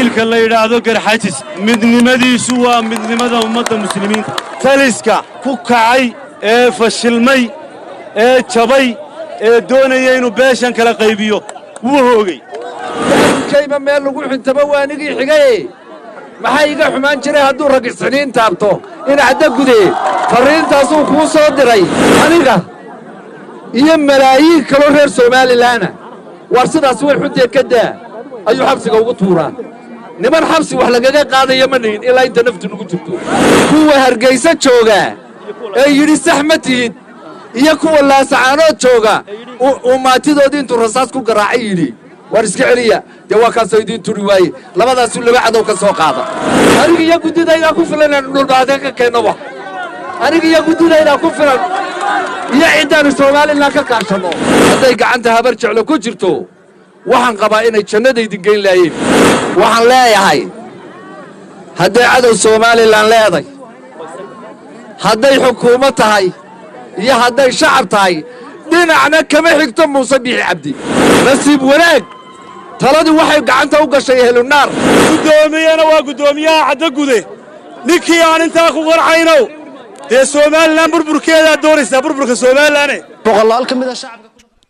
qabiilka la yidhaahdo garxajis midnimadiisu waa midnimada ummadda muslimiinta taliska ku kacay ee fashilmay ee jabay ee doonaya inuu beeshan kala qaybiyo wuu hoogay kayma meel lagu xintamo waa anigii xigaye maxaa iga xumaan jiray hadduu rag isxiniin taabto inacda gude farriintaasuu kuu soo diray aniga iyo malaayiin kaloo reer somaalilaana war sidaas way xunteed ka daa ayuu xabsiga ugu tuuraa niman xabsi wax lagaga qaadaya ma nihin ilaa inta naftu nugu jirto kuwa hargaysa jooga ee yidhi sax ma tihid iyo kuwa laasacaanood jooga uu maatidoodii intuu rasaas ku garaacay yidhi war iska celiya dee waa kaasoo idiin turi waaye labadaasuu laba cadow ka soo qaada aniga iyo guddidaydaa ku filan inaanu dhulbaadee ka keennoba aniga iyo guddidaydaa ku filan iyo ciddaannu soomalilan ka kaashanno hadday gacanta habar jeclo ku jirto waxaan qabaa inay jannadaydin geyn laayeen waxaan leeyahay hadday cadow somalilan leeday hadday xukuumad tahay iyo hadday shacab tahay dhinacna kama xigto muuse biixi cabdi nasiib wanaag taladii waxay gacanta u gashay ehlunaar guddoomiyena waa guddoomiyaha caddagude ninkii aan intaa ku qarxaynow dee somalilan burburkeedaa doonaysaa burburka somalilanne boqolaal ka mid a shacabka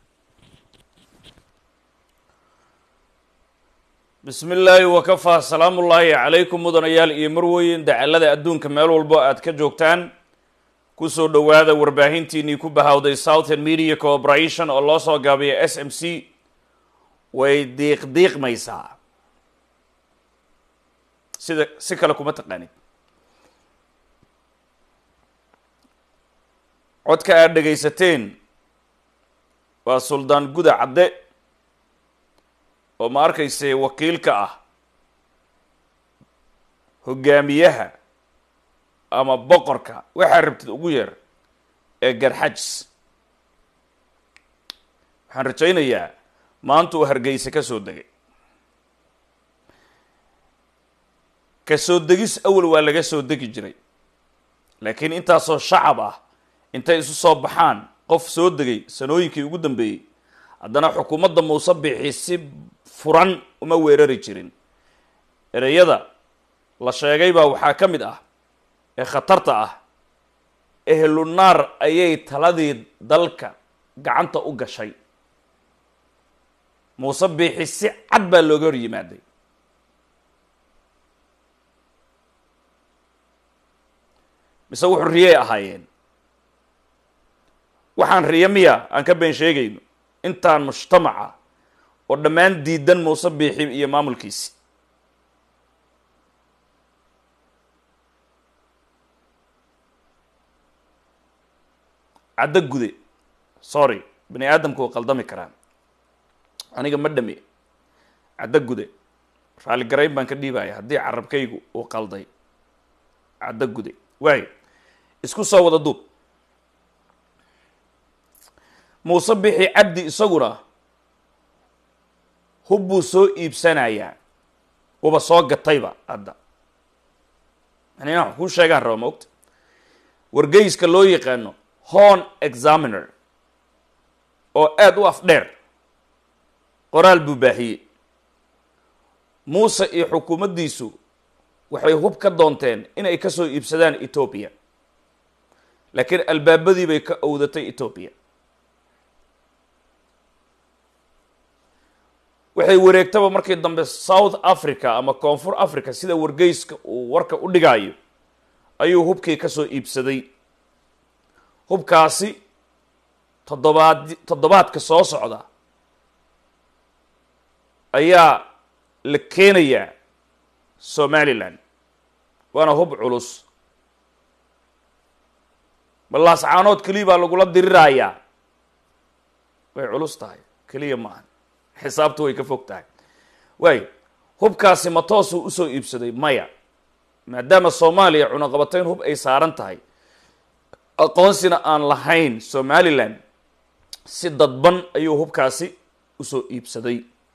bismi illaahi wakafaa salaamullaahi calaykum mudanayaal iyo marweyn dacallada adduunka meel walbo aad ka joogtaan kusoo dhowaada warbaahintiinnii ku bahawday southern media corporation oo loo soo gaabiya s m c way diiqdiiqmaysaa sida si kale kuma taqaanid codka aad dhegaysateen waa suldaan guda cadde oo ma arkayse wakiilka ah hogaamiyaha ama boqorka waxaa rabtid ugu yeer ee garxajis waxaan rajaynayaa maanta uu hargeysa ka soo degay ka soo degis awal waa laga soo degi jiray laakiin intaasoo shacab ah intay isu soo baxaan qof soo degay sanooyinkii ugu dambeeyey haddana xukuumadda muuse biixi si furan uma weerari jirin ereyada la sheegay baa waxaa ka mid ah ee khatarta ah ehlunaar ayay taladii dalka gacanta u gashay muuse biixi si cad baa looga hor yimaaday mise wuxuu riyey ahaayeen waxaan riyo miya aan ka been sheegayno intaan mujtamaca oo dhammaan diidan muuse biixi iyo maamulkiisi caddo gude sorry bani aadamku uu qaldami karaa aniga ma dhami caddo gude raalligarayn baan ka dhiibaya haddii carabkaygu uu qalday caddo gude waayo isku soo wada duub muuse bixi cabdi isaguna hub buu soo iibsanayaa wuba soo gatayba hadda yani inaan wax kuu sheegaan raba maogta wargeyska loo yaqaano horn examiner oo aada u afdheer qoraal buu baahiyey muuse iyo xukuumaddiisu waxay hub ka doonteen inay ka soo iibsadaan etoobiya laakiin albaabadii bay ka owdatay etoobiya waxay wareegtaba markii dambe south africa ama koonfur africa sida wargeyska uu warka u dhigaayo ayuu hubkii ka soo iibsaday hubkaasi toddobaad toddobaadka soo socda ayaa la keenayaa somalilan waana hub culus ballaas caanood keliya baa lagula dirirayaa way culus tahay keliya maaha xisaabtu way ka fog tahay waayo hubkaasi ma toosuu usoo iibsaday maya maadaama soomaaliya cunaqabatayn hub ay saaran tahay aqoonsina aan lahayn somalilan si dadban ayuu hubkaasi usoo iibsaday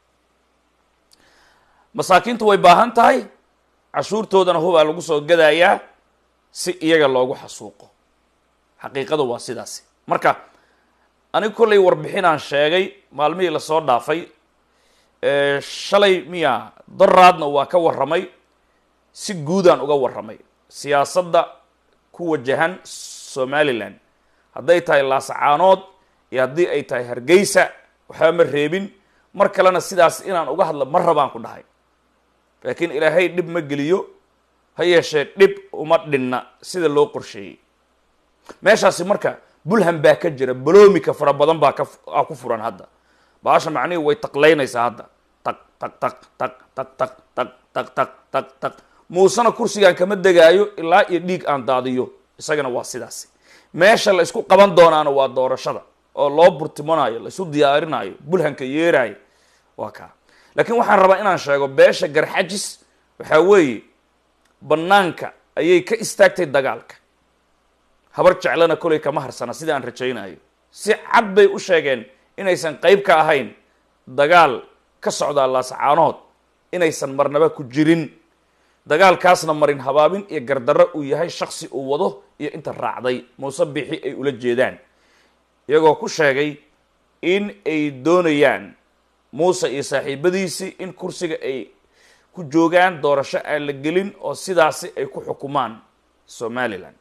masaakiintu way baahan tahay cashuurtoodana hubaa lagu soo gadayaa si iyaga loogu xasuuqo xaqiiqadu waa sidaasi marka aniga kollay warbixinaan sheegay maalmihii lasoo dhaafay shalay miya daraadna waa ka warramay si guudaan uga warramay siyaasadda ku wajahan somalilan hadday tahay laasacaanood iyo haddii ay tahay hargeysa waxba ma reebin mar kalena sidaas inaan uga hadlo ma rabaan ku dhahay laakiin ilaahay dhib ma geliyo ha yeeshee dhib uma dhinna sida loo qorsheeyey meeshaasi marka bulham baa ka jira baloomika fara badan baa ka aa ku furan hadda baasha macnihii way taqlaynaysaa hadda taq taq taq taq taq taq taq taq taq taq taq muusena kursigaan kama degaayo ilaa iyo dhiig aan daadiyo isagana waa sidaasi meesha la isku qaban doonaana waa doorashada oo loo burtimanaayo la isu diyaarinaayo bulhanka yeeraayo waa kaa laakiin waxaan rabaa inaan sheego beesha garxajis waxaa weeye bannaanka ayay ka istaagtay dagaalka habar jeclana kolay kama harsana sida aan rajaynayo si cad bay u sheegeen inaysan qayb ka ahayn dagaal ka socdaa laasacaanood inaysan marnaba ku jirin dagaalkaasna marin habaabin iyo gardarro uu yahay shaksi uu wado iyo inta raacday muuse bixi ay ula jeedaan iyagoo ku sheegay in ay doonayaan muuse iyo saaxiibadiisii in kursiga ay ku joogaan doorasho aan la gelin oo sidaasi ay ku xukumaan somalilan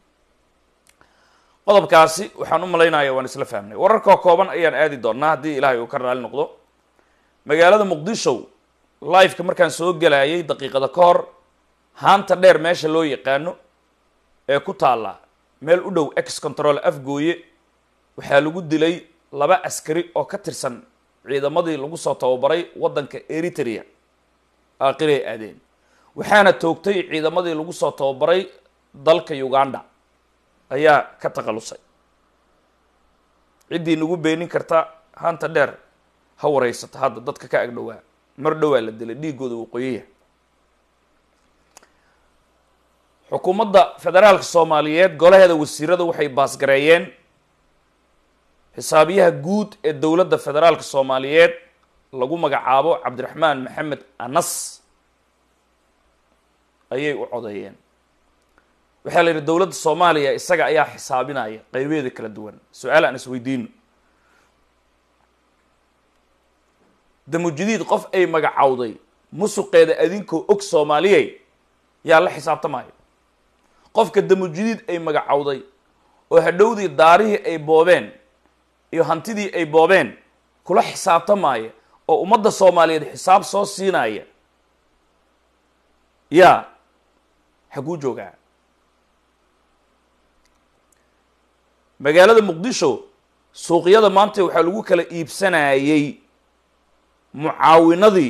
qodobkaasi waxaan u malaynaya waan isla fahmnay wararkoo kooban ayaan aadi doonaa haddii ilaahay uu ka raali noqdo magaalada muqdisho liveka markaan soo gelayay daqiiqada ka hor haanta dheer meesha loo yaqaano ee ku taalla meel u dhow ex control afgooye waxaa lagu dilay laba askari oo ka tirsan ciidamadii lagu soo tababaray waddanka eritrea aakiray aadeen waxaana toogtay ciidamadii lagu soo tababaray dalka uganda ayaa ka takhalusay ciddii nagu beenin karta hanta dheer ha wareysata hadda dadka ka agdhowaa mar dhowaa la dilay dhiigooda waqooyiya xukuumadda federaalka soomaaliyeed golaheeda wasiirada waxay baasgareeyeen xisaabiyaha guud ee dowladda federaalka soomaaliyeed lagu magacaabo cabdiraxmaan maxamed anas ayay u codeeyeen waxaa la yidhi dowladda soomaaliya isaga ayaa xisaabinaya qaybeeda kala duwan su-aal aan isweydiino damujadiid qof ay magacowday musuqeeda adinkoo og soomaaliyey yaa la xisaabtamaayo qofka damujadiid ay magacowday oo hadhowdii daarihii ay boobeen iyo hantidii ay boobeen kula xisaabtamaya oo ummadda soomaaliyeed xisaab soo siinaya yaa xaguu joogaa magaalada muqdisho suuqyada maanta waxaa lagu kala iibsanayey mucaawinadii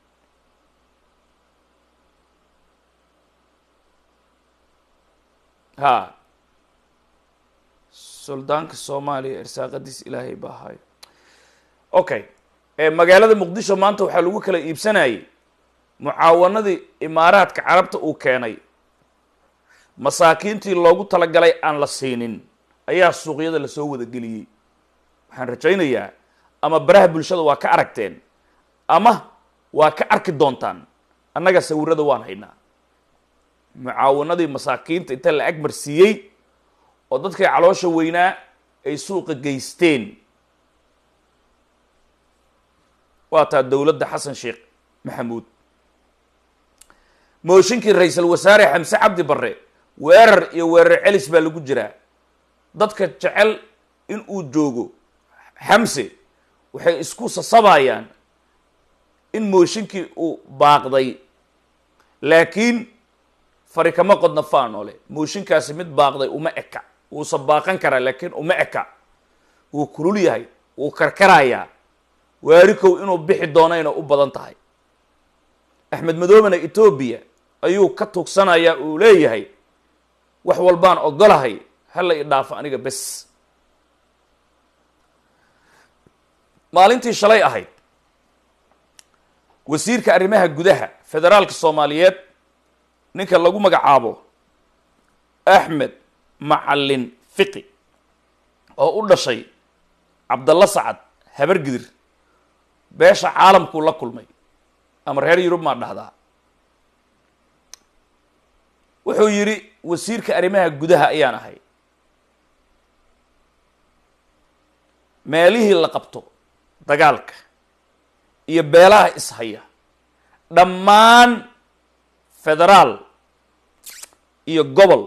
ha suldaanka soomaaliya irsaaqadiis ilaahay baa hayo okay magaalada muqdisho maanta waxaa lagu kala iibsanayey mucaawanadii imaaraadka carabta uu keenay masaakiintii loogu talagalay aan la siinin ayaa suuqyada lasoo wada geliyey waxaan rajaynayaa ama baraha bulshada waa ka aragteen ama waa ka arki doontaan annaga sawirada waan haynaa mucaawanadii masaakiinta inta la agmarsiiyey oo dadkay caloosha weynaa ay suuqa geysteen waa taa dowladda xasan sheekh maxamuud mooshinkii ra-iisul wasaare xamse cabdi barre weerar iyo weerar celis baa lagu jiraa dadka jecel in uu joogo xamse waxay isku sasabayaan in mooshinkii uu baaqday laakiin fari kama qodna faanole mooshinkaasi mid baaqday uma eka wuusa baaqan karaa laakiin uma eka wuu kulul yahay wuu karkarayaa waarikow inuu bixi doonayna u badan tahay axmed madoobena etoobiya ayuu ka tugsanayaa uu leeyahay wax walbaan ogolahay hala i dhaafo aniga bes maalintii shalay ahayd wasiirka arrimaha gudaha federaalka soomaaliyeed ninka lagu magacaabo axmed macalin fiqi oo u dhashay cabdalla sacad habargidir beesha caalamkuu la kulmay ama reer yurub maa dhahdaa wuxuu yidhi wasiirka arrimaha gudaha ayaan ahay meelihii la qabto dagaalka iyo beelaha ishaya dhammaan federaal iyo gobol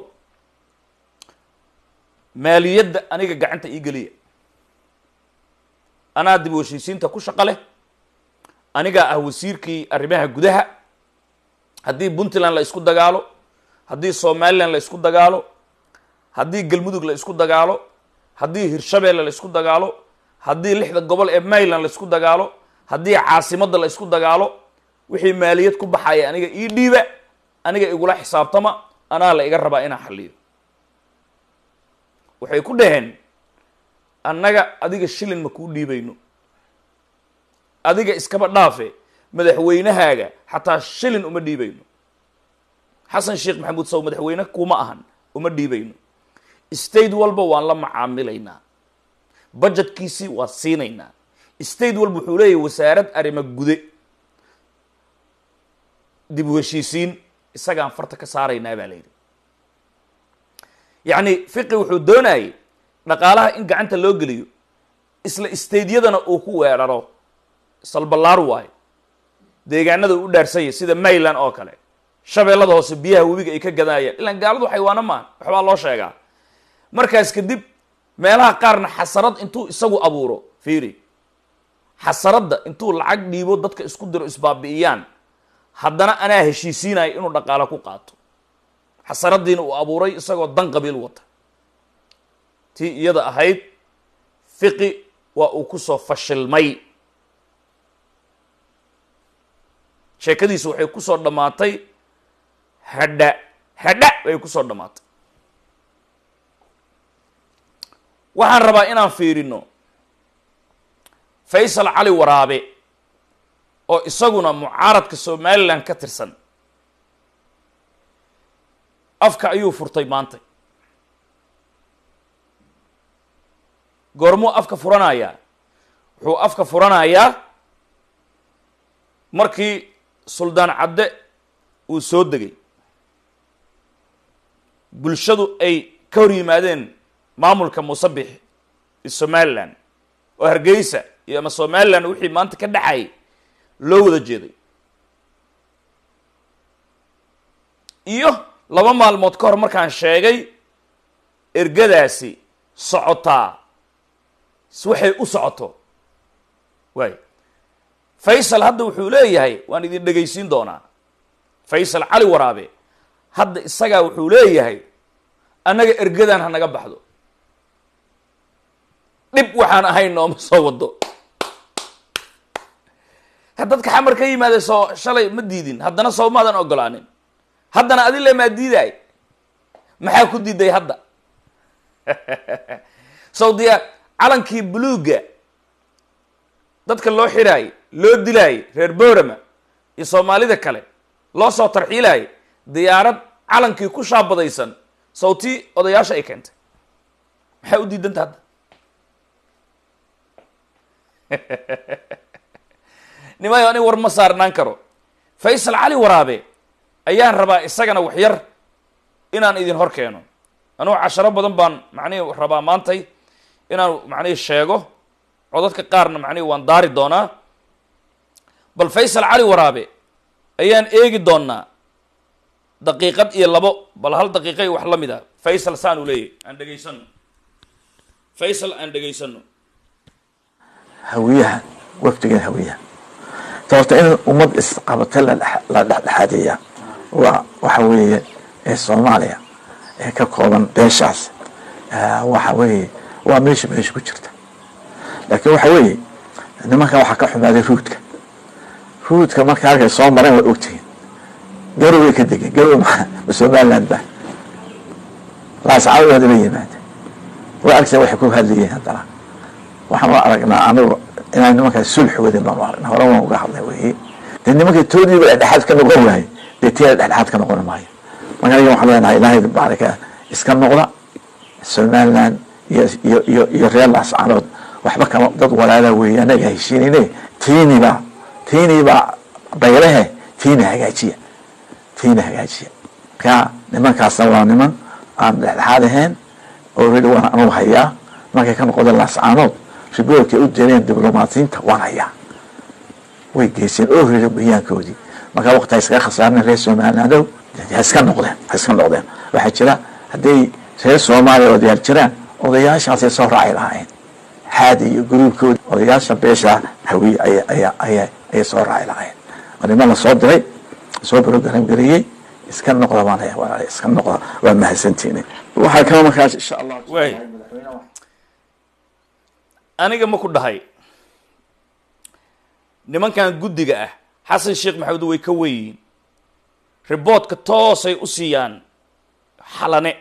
maaliyadda aniga gacanta ii geliya anaa dib u heshiisiinta ku shaqo leh anigaa ah wasiirkii arrimaha gudaha haddii puntland la isku dagaalo haddii somalilan la isku dagaalo haddii galmudug la isku dagaalo haddii hirshabeelle la isku dagaalo haddii lixda gobol ee mayland la isku dagaalo haddii caasimadda la isku dagaalo wixii maaliyad ku baxaya aniga ii dhiiba aniga igula xisaabtama anaa la iga rabaa inaan xalliyo waxay ku dhaheen annaga adiga shilin ma kuu dhiibayno adiga iskaba dhaafe madaxweynahaaga xataa shilin uma dhiibayno xasan sheekh maxamuud saw madaxweyne kuma ahan uma dhiibayno state walba waan la macaamilaynaa budgetkiisii waa siinaynaa state walba wuxuu leeyahay wasaarad arrimo gude dib u heshiisiin isagaan farta ka saaraynaa baa la yidhi yacni fiqi wuxuu doonayay dhaqaalaha in gacanta loo geliyo isla stadeyadana uu ku weeraro salballaar waayo deegaanada uu u dhaarsanyay sida mayland oo kale shabeellada hoose biyaha webiga ay ka gadaayaan ilaan gaaladu xaywaano maan waxbaa loo sheegaa markaas kadib meelaha qaarna xasarad intuu isagu abuuro fiiri xasaradda intuu lacag dhiibo dadka isku diro isbaabi'iyaan haddana anaa heshiisiinaya inuu dhaqaalo ku qaato xasaraddiina uu abuuray isagoo dan qabiil wata tii iyada ahayd fiqi waa uu kusoo fashilmay sheekadiisu waxay kusoo dhammaatay hadha hadha bay kusoo dhammaatay waxaan rabaa inaan fiirino faysal cali waraabe oo isaguna mucaaradka somalilan ka tirsan afka ayuu furtay maanta goormuu afka furanayaa wuxuu afka furanayaa markii suldaan cadde uu soo degay bulshadu ay ka hor yimaadeen maamulka musabix iyo somalilan oo hargeysa iyo ama somalilan wixii maanta ka dhacay loo wada jeeday iyo laba maalmood ka hor markaan sheegay ergadaasi socotaa waxay u socoto waay faysal hadda wuxuu leeyahay waan idin dhegaysiin doonaa faysal cali waraabe hadda isagaa wuxuu leeyahay annaga ergadan ha naga baxdo dhib waxaan ahayn nooma soo wado dadka xamar ka yimaada soo shalay ma diidin haddana soo maadan ogolaanin haddana adi le maa diidaay maxaa ku diiday hadda sawdiya calankii buluugga dadka loo xiraayay loo dilaayay reer boorama iyo soomaalida kale loo soo tarxiilaayay diyaarad calankii ku shaabadaysan sawtii odayaasha ay keentay maxaa u diidanta hadda nimayo ani war ma saarnaan karo faysal cali waraabe ayaan rabaa isagana wax yar inaan idin hor keeno anugu casharo badan baan macnihi rabaa maantay inaan macnihi sheego codadka qaarna macnihi waan daari doonaa bal faysal cali waraabe ayaan eegi doonaa daqiiqad iyo labo bal hal daqiiqa iyo wax la mid a faysal saan uu leeyahy aan dhegaysano faysal aan dhegaysano hawiyaha wafdigan hawiyaha sababta in ummad isqabata la dhexdhexaadiya waa waxa weeye ee soomaaliya ee ka kooban beeshaas waxa weeye waa meesha meesha ku jirta laakiin waxa weeye nimankan waxaa ka xumaaday ruudka ruudka marka halkay soo mareen way ogtihiin garoway ka degeen garow ma somaliland ba laascaawada ba yimaada way agsa waxay ku hadlayeen haddana waxaan u aragnaa anigu inaan nimankaas sulx wadin baan u aragnaa hore waan uga hadlay weye dee nimanka toodiiba dhexdhexaad ka noqon waaye dee tiya dhexdhexaad ka noqon maayo marka aniga waxaan leenahay ilaahay baarika iska noqda somaliland iyo iyo iyo iyo reer laascaanood waxba kama dad walaala weeye anaga heshiinine tiiniba tiiniba baylehe tiina hagaajiya tiina hagaajiya marka nimankaasna waa niman aan dhexdhexaad ahayn already waan anugu hayaa markay ka noqdeen laascaanood riboorkay u direen diblomaatiyiinta waan hayaa way geyseen oo rira bayaankoodii markaa waqti ha iskaga khasaarna reer somalilandow ha iska noqdeen ha iska noqdeen waxaa jira hadday reer soomaaliya odayaal jiraan odayaashaasay soo raaci lahaayeen xaadi iyo gruubkooda odayaasha beesha hawiye aya aya aya ayay soo raaci lahaayeen waa niman la soo diray soo program gareeyey iska noqda baan leeyahay walaalahay, iska noqda waa mahadsantiini waxaa kaloo markaas insha allah waay aniga ma ku dhahay nimankan guddiga ah xasan sheekh maxamed way ka weyiin riboodka toosay u siiyaan xalane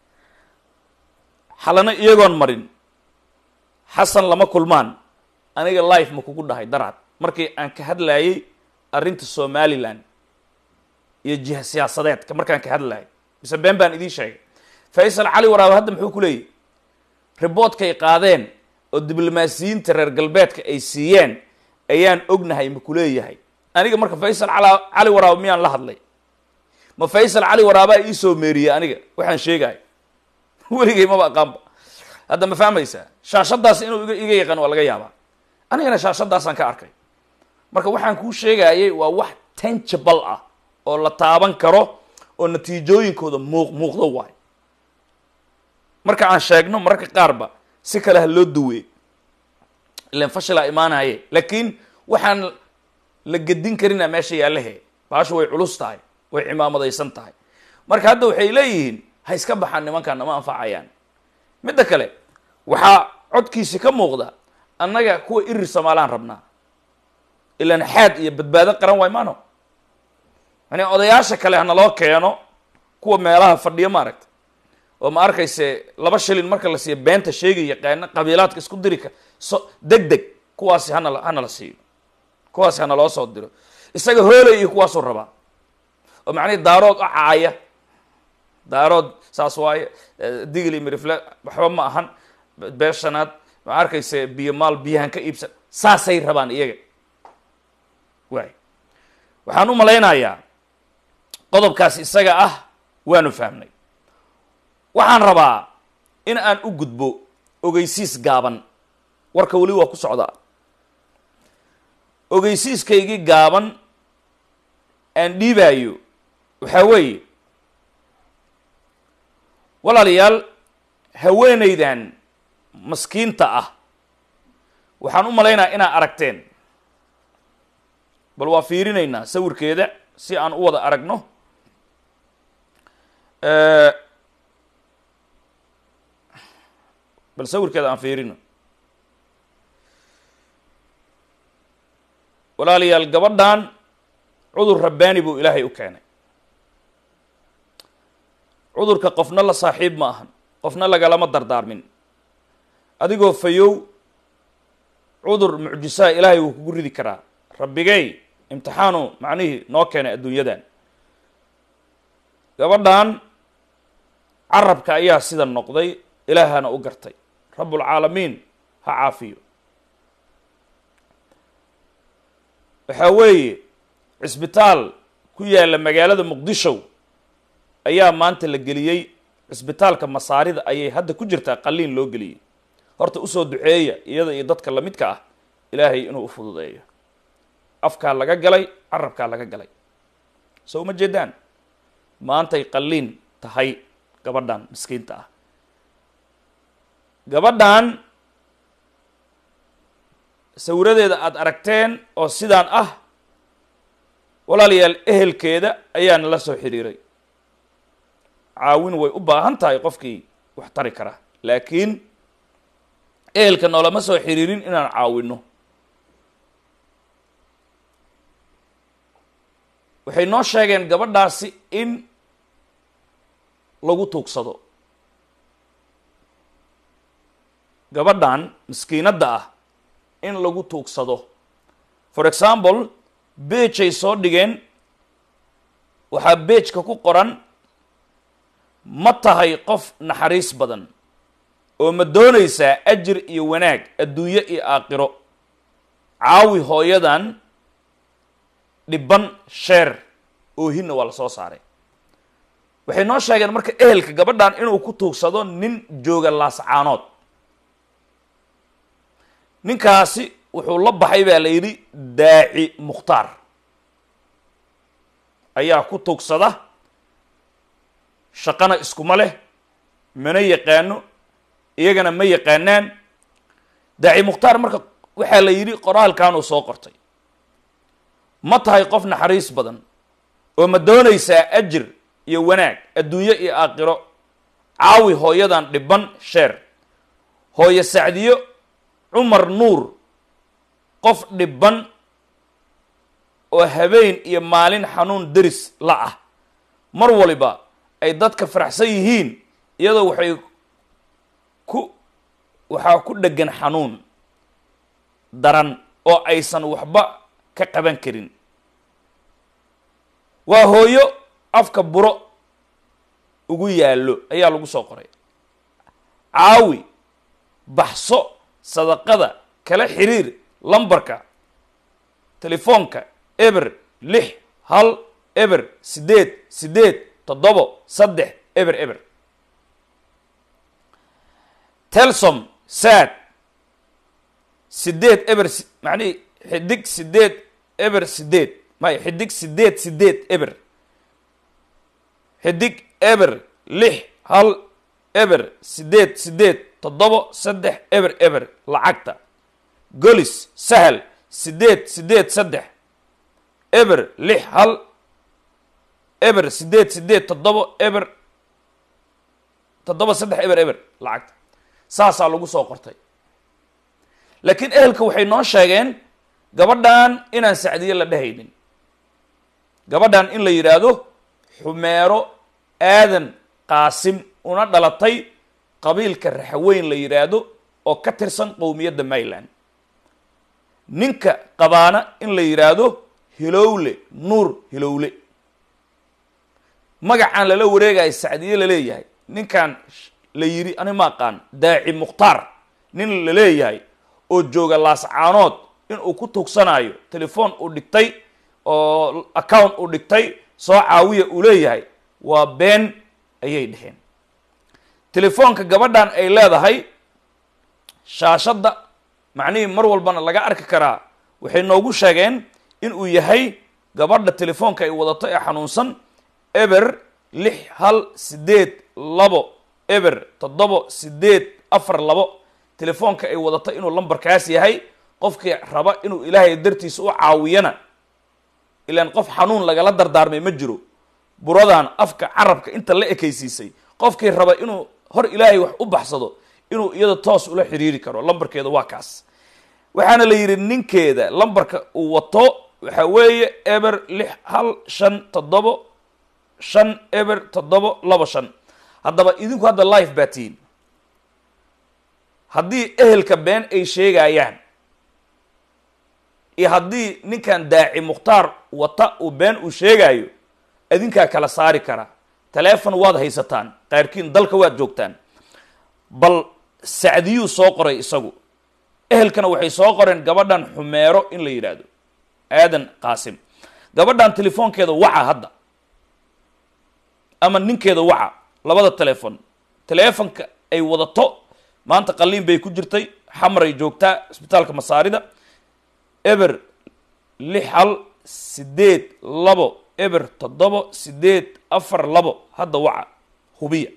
xalane iyagoon marin xasan lama kulmaan aniga life ma kugu dhahay darcad markii aan ka hadlayay arrinta somalilan iyo jiha siyaasadeedka markaan ka hadlayay mise been baan idiin sheegay faysal cali waraaba hadda muxuu ku leeyahy riboodkay qaadeen oo diblomaasiyiinta reer galbeedka ay siiyeen ayaan ognahay ma kuleeyahay aniga marka faysal cala cali waraaba miyaan la hadlay ma faysal cali waraabaa iisoo meeriyey aniga waxaan sheegahay weligay maba aqaanba hadda ma fahmaysaa shaashadaas inuu iga iga yaqaan waa laga yaabaa anigana shaashadaasaan ka arkay marka waxaan kuu sheegayay waa wax tangible ah oo la taaban karo oo natiijooyinkooda muuq muuqdo waay marka aan sheegno mararka qaarba si kale ha loo duwee ilan fashilaa imaanaye laakiin waxaan la gedin karina meesha yaalahe baashu way culus tahay way cimaamadaysan tahay marka hadda waxay leeyihiin ha iska baxaan nimankan nama anfacayaan midda kale waxaa codkiisi ka muuqda annaga kuwa irir somaalaan rabnaa ilan xaad iyo badbaado qaran waay maano yani odayaasha kale hanaloo keeno kuwa meelaha fadhiyo maaragta oo ma arkayse laba shilin marka la siiyo beenta sheegi yaqaana qabiilaadka isku diri ka so deg deg kuwaasi hanala hanala siiyo kuwaasi hanaloo soo diro isaga hoolay iyo kuwaasuu rabaa oo macnihi daarood u caaya daarood saas waaye digli mirifle waxba ma ahan beeshanaad ma arkayse biyo maal biyahan ka iibsan saasay rabaan iyaga waay waxaan u malaynayaa qodobkaas isaga ah waanu fahmnay waxaan rabaa in aan u gudbo ogeysiis gaaban warka weli waa ku socdaa ogeysiiskaygii gaaban aan dhiibaayo waxaa weeye walaalayaal haweenaydan maskiinta ah waxaan u malaynayaa inaad aragteen bal waa fiirinaynaa sawirkeeda si aan u wada aragno bal sawirkeeda aan fiirino walaalayaal gabadhan cudur rabbaani buu ilaahay u keenay cudurka qofna la saaxiib ma ahan qofna lagalama dardaarmin adigoo fayow cudur mucjisaa ilaahay wuu kugu ridi karaa rabbigay imtixaanu macnihii noo keenay adduunyadan gabadhan carabka ayaa sida noqday ilaahana u gartay rabbulcaalamiin ha caafiyo waxaa weeye cisbitaal ku yaalla magaalada muqdisho ayaa maanta la geliyey cisbitaalka masaarida ayay hadda ku jirtaa qalliin loo geliyey horta usoo duceeya iyada iyo dadka lamidka ah ilaahay inuu u fududeeyo afkaa laga galay carabkaa laga galay soo uma jeedaan maantay qalliin tahay gabadhan miskiinta ah gabadhan sawiradeeda aada aragteen oo sidaan ah walaalayaal ehelkeeda ayaana la soo xiriiray caawin way u baahan tahay qofkii wax tari kara laakiin ehelka noolama soo xiriirin inaan caawino waxay noo sheegeen gabadhaasi in lagu tuugsado gabadhan miskiinadda ah in lagu tuugsado for example beejay soo dhigeen waxaa beejka ku qoran ma tahay qof naxariis badan oo ma doonaysaa ajir iyo wanaag adduunyo iyo aakhiro caawi hooyadan dhibban sheer oohinna waa la soo saaray waxay noo sheegeen marka ehelka gabadhan inuu ku tuugsado nin jooga laascaanood ninkaasi wuxuu la baxay baa la yidhi daaci mukhtaar ayaa ku tugsada shaqana iskuma leh mana yaqaano iyagana ma yaqaanaan daaci mukhtaar marka waxaa la yidhi qoraalkan uu soo qortay ma tahay qof naxariis badan oo ma doonaysaa ajir iyo wanaag adduunyo iyo aakhiro caawi hooyadan dhiban sheer hooyo sacdiyo cumar nuur qof dhiban oo habeen iyo maalin xanuun deris la ah mar waliba ay dadka faraxsan yihiin iyadoo waxay ku waxaa ku dheggan xanuun daran oo aysan waxba ka qaban karin waa hooyo afka buro ugu yaallo ayaa lagu soo qoray caawi baxso sadaqada kala xiriir lambarka telefoonka eber lix hal eber siddeed siddeed toddobo saddex eber eber telsom sad sideed eber macnihi xidig sideed eber sideed may xidig sideed sideed eber xidig eber lix hal eber sideed sideed toddobo saddex eber eber lacagta golis sahal sideed sideed saddex eber lix hal eber sideed sideed toddobo eber toddoba saddex eber eber lacagta saasaa lagu soo qortay laakiin ehelka waxay noo sheegeen gabadhan inaan sacdiye la dhehaynin gabadhan in la yidhaahdo xumeero aadan qaasim una dhalatay qabiilka raxweyn la yidhaahdo oo ka tirsan qowmiyadda mayland ninka qabaana in la yidhaahdo hilowle nuur hilowle magacaan lala wareegayo sacdiye la leeyahay ninkan la yidhi ani ma aqaan daaci mukhtaar nin la leeyahay oo jooga laascaanood inuu ku tugsanayo telefoon uu dhigtay oo account uu dhigtay soo caawiya uu leeyahay waa been ayay dheheen telefoonka gabadhan ay leedahay shaashadda macnihii mar walbana laga arki karaa waxay noogu sheegeen inuu yahay gabadha telefoonka ay wadato ee xanuunsan eber lix hal sideed labo eber toddobo sideed afar labo telefoonka ay wadato inuu lambarkaas yahay qofkii raba inuu ilaahay dartiisa u caawiyana ilaan qof xanuun lagala dardaarmay ma jiro buradan afka carabka inta la ekaysiisay qofkii raba inuu hor ilaahay wax u baxsado inuu iyada toos ula xiriiri karo lambarkeeda waa kaas waxaana la yidhi ninkeeda lambarka uu wato waxa weeye eber lix hal shan toddobo shan eber toddobo labo shan haddaba idinku hadda life baa tihiin haddii ehelka been ay sheegayaan iyo haddii ninkan daaci mukhtaar wata uu been uu sheegayo adinkaa kala saari kara taleefon waad haysataan qaarkiin dalka waad joogtaan bal sacdiyuu soo qoray isagu ehelkana waxay soo qoreen gabadhan xumeero in la yidhaahdo aadan qaasim gabadhan telefoonkeeda waca hadda ama ninkeeda waca labada telefon telefonka ay wadato maanta qaliin bay ku jirtay xamaray joogtaa isbitaalka masaarida eber lix hal sideed labo eber toddobo sideed afar labo hadda waca hubiya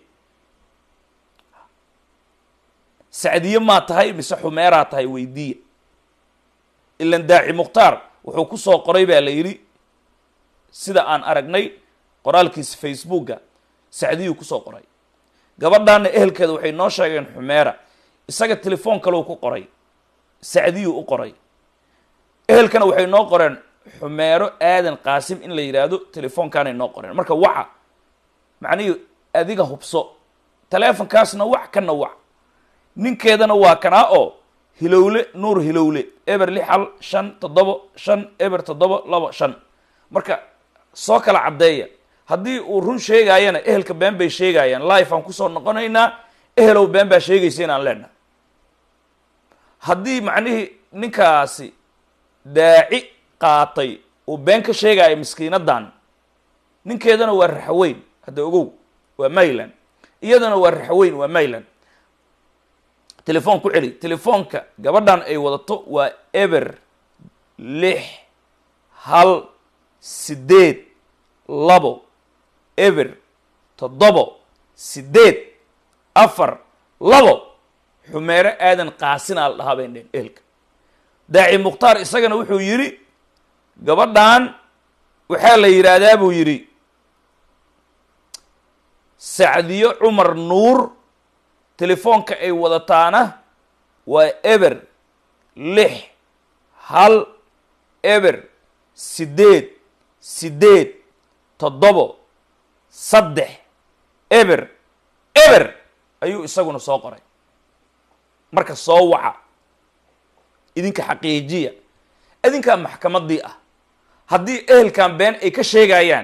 sacdiye maa tahay mise xumeeraa tahay weydiiya ilan daaci mukhtaar wuxuu ku soo qoray baa la yidhi sida aan aragnay qoraalkiisa facebooka sacdiyuu kusoo qoray gabadhaana ehelkeeda waxay noo sheegeen xumeera isaga telefoon kaleu ku qoray sacdiyuu u qoray ehelkana waxay noo qoreen xumeero aadan qaasim in la yidhaahdo telefoonkaanay noo qoreen marka waca macnihii adiga hubso teleefonkaasna wac kana wac ninkeedana waa kanaa oo hilowle nuur hilowle eber lix hal shan toddobo shan eber toddobo labo shan marka soo kala caddeeya haddii uu run sheegaayana ehelka been bay sheegayaan life aan kusoo noqonaynaa ehelow been baa sheegaysa inaan leenahay haddii macnihii ninkaasi daaci qaatay uu been ka sheegaayo miskiinadan ninkeedana waa raxaweyn hadda ogow waa mayland iyadana waa raxaweyn waa mayland telefoon ku celi telefoonka gabadhan ay wadato waa eber lix hal sideed labo eber toddobo sideed afar labo xumeero aadan qaasinaa la dhahaa bay dheen ehelka daaci mukhtaar isagana wuxuu yidhi gabadhan waxaa la yidhaahdaa buu yidhi sacdiyo cumar nuur telefoonka ay wadataana waa eber lix hal eber sideed sideed toddobo saddex eber eber ayuu isaguna soo qoray marka soo waca idinka xaqiijiya idinkaa maxkamaddii ah haddii ehelkan been ay ka sheegayaan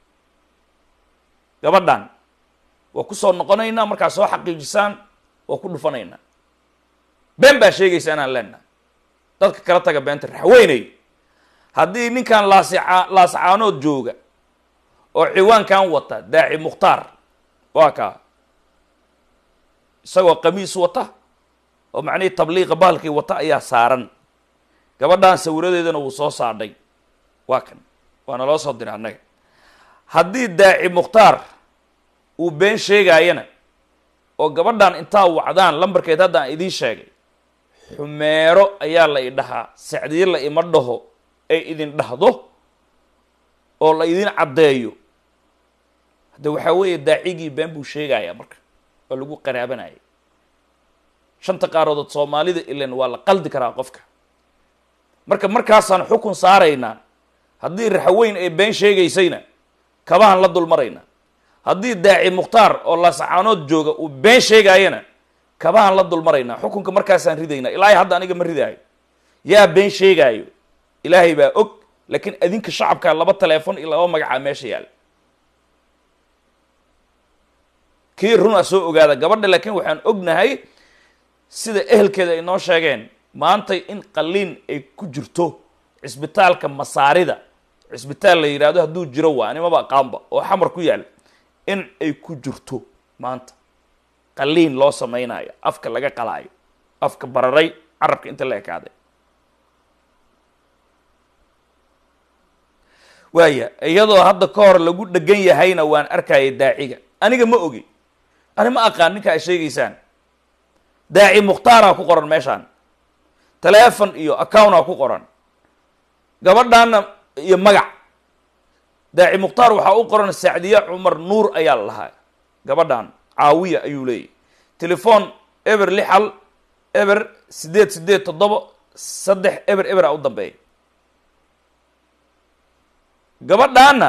gabadhan waa ku soo noqonaynaa markaa soo xaqiijisaan waa ku dhufanaynaa been baa sheegaysa inaan leenahay dadka kala taga beenta raxweynay haddii ninkan laasica laascaanood jooga oo ciwaankan wata daaci mukhtaar waa kaa isagoo qamiis wata oo macnihii tabliiqa bahalkii wata ayaa saaran gabadhan sawiradeedana wuu soo saadhay waa kan waana loo soo diray annaga haddii daaci mukhtaar uu been sheegaayana oo gabadhan intaa wacdaan lambarkeed haddaan idiin sheegay xumeero ayaa la idhahaa sacdiye la ima dhaho ay idin dhahdo oo la idin caddeeyo hadde waxaa weeye daacigii been buu sheegayaa marka waa lagu qaraabanaya shanta qaaroodood soomaalida ilan waa la qaldi karaa qofka marka markaasaan xukun saaraynaa haddii raxweyn ay been sheegaysayna kabahan la dul maraynaa haddii daaci mukhtaar oo laasacaanood jooga uu been sheegaayana kabahan la dul maraynaa xukunka markaasaan ridaynaa ilaahay hadda aniga ma ridaayo yaa been sheegaayo ilaahay baa og laakiin adinka shacabkaa laba teleefon iyo laba magacaa meesha yaalla kii runa soo ogaada gabadha laakiin waxaan ognahay sida ehelkeeda ay noo sheegeen maantay in qaliin ay ku jirto cisbitaalka masaarida cisbitaal la yidhaahdo hadduu jiro waa animaba aqaanba oo xamar ku yaal in ay ku jirto maanta qaliin loo samaynayo afka laga qalaayo afka bararay carabka inta la ekaaday waaya iyadoo hadda ka hor lagu dhegan yahayna waan arkaya daaciga aniga ma ogi ani ma aqaan ninka ay sheegaysaan daaci mukhtaaraa ku qoran meeshaan telefon iyo accountaa ku qoran gabadhaana iyo magac daaci mukhtaar waxaa u qoran sacdiye cumar nuur ayaa la lahaa gabadhan caawiya ayuu leeyahy telefon eber lix hal eber sideed sideed toddoba saddex eber eber a u dambeeya gabadhaana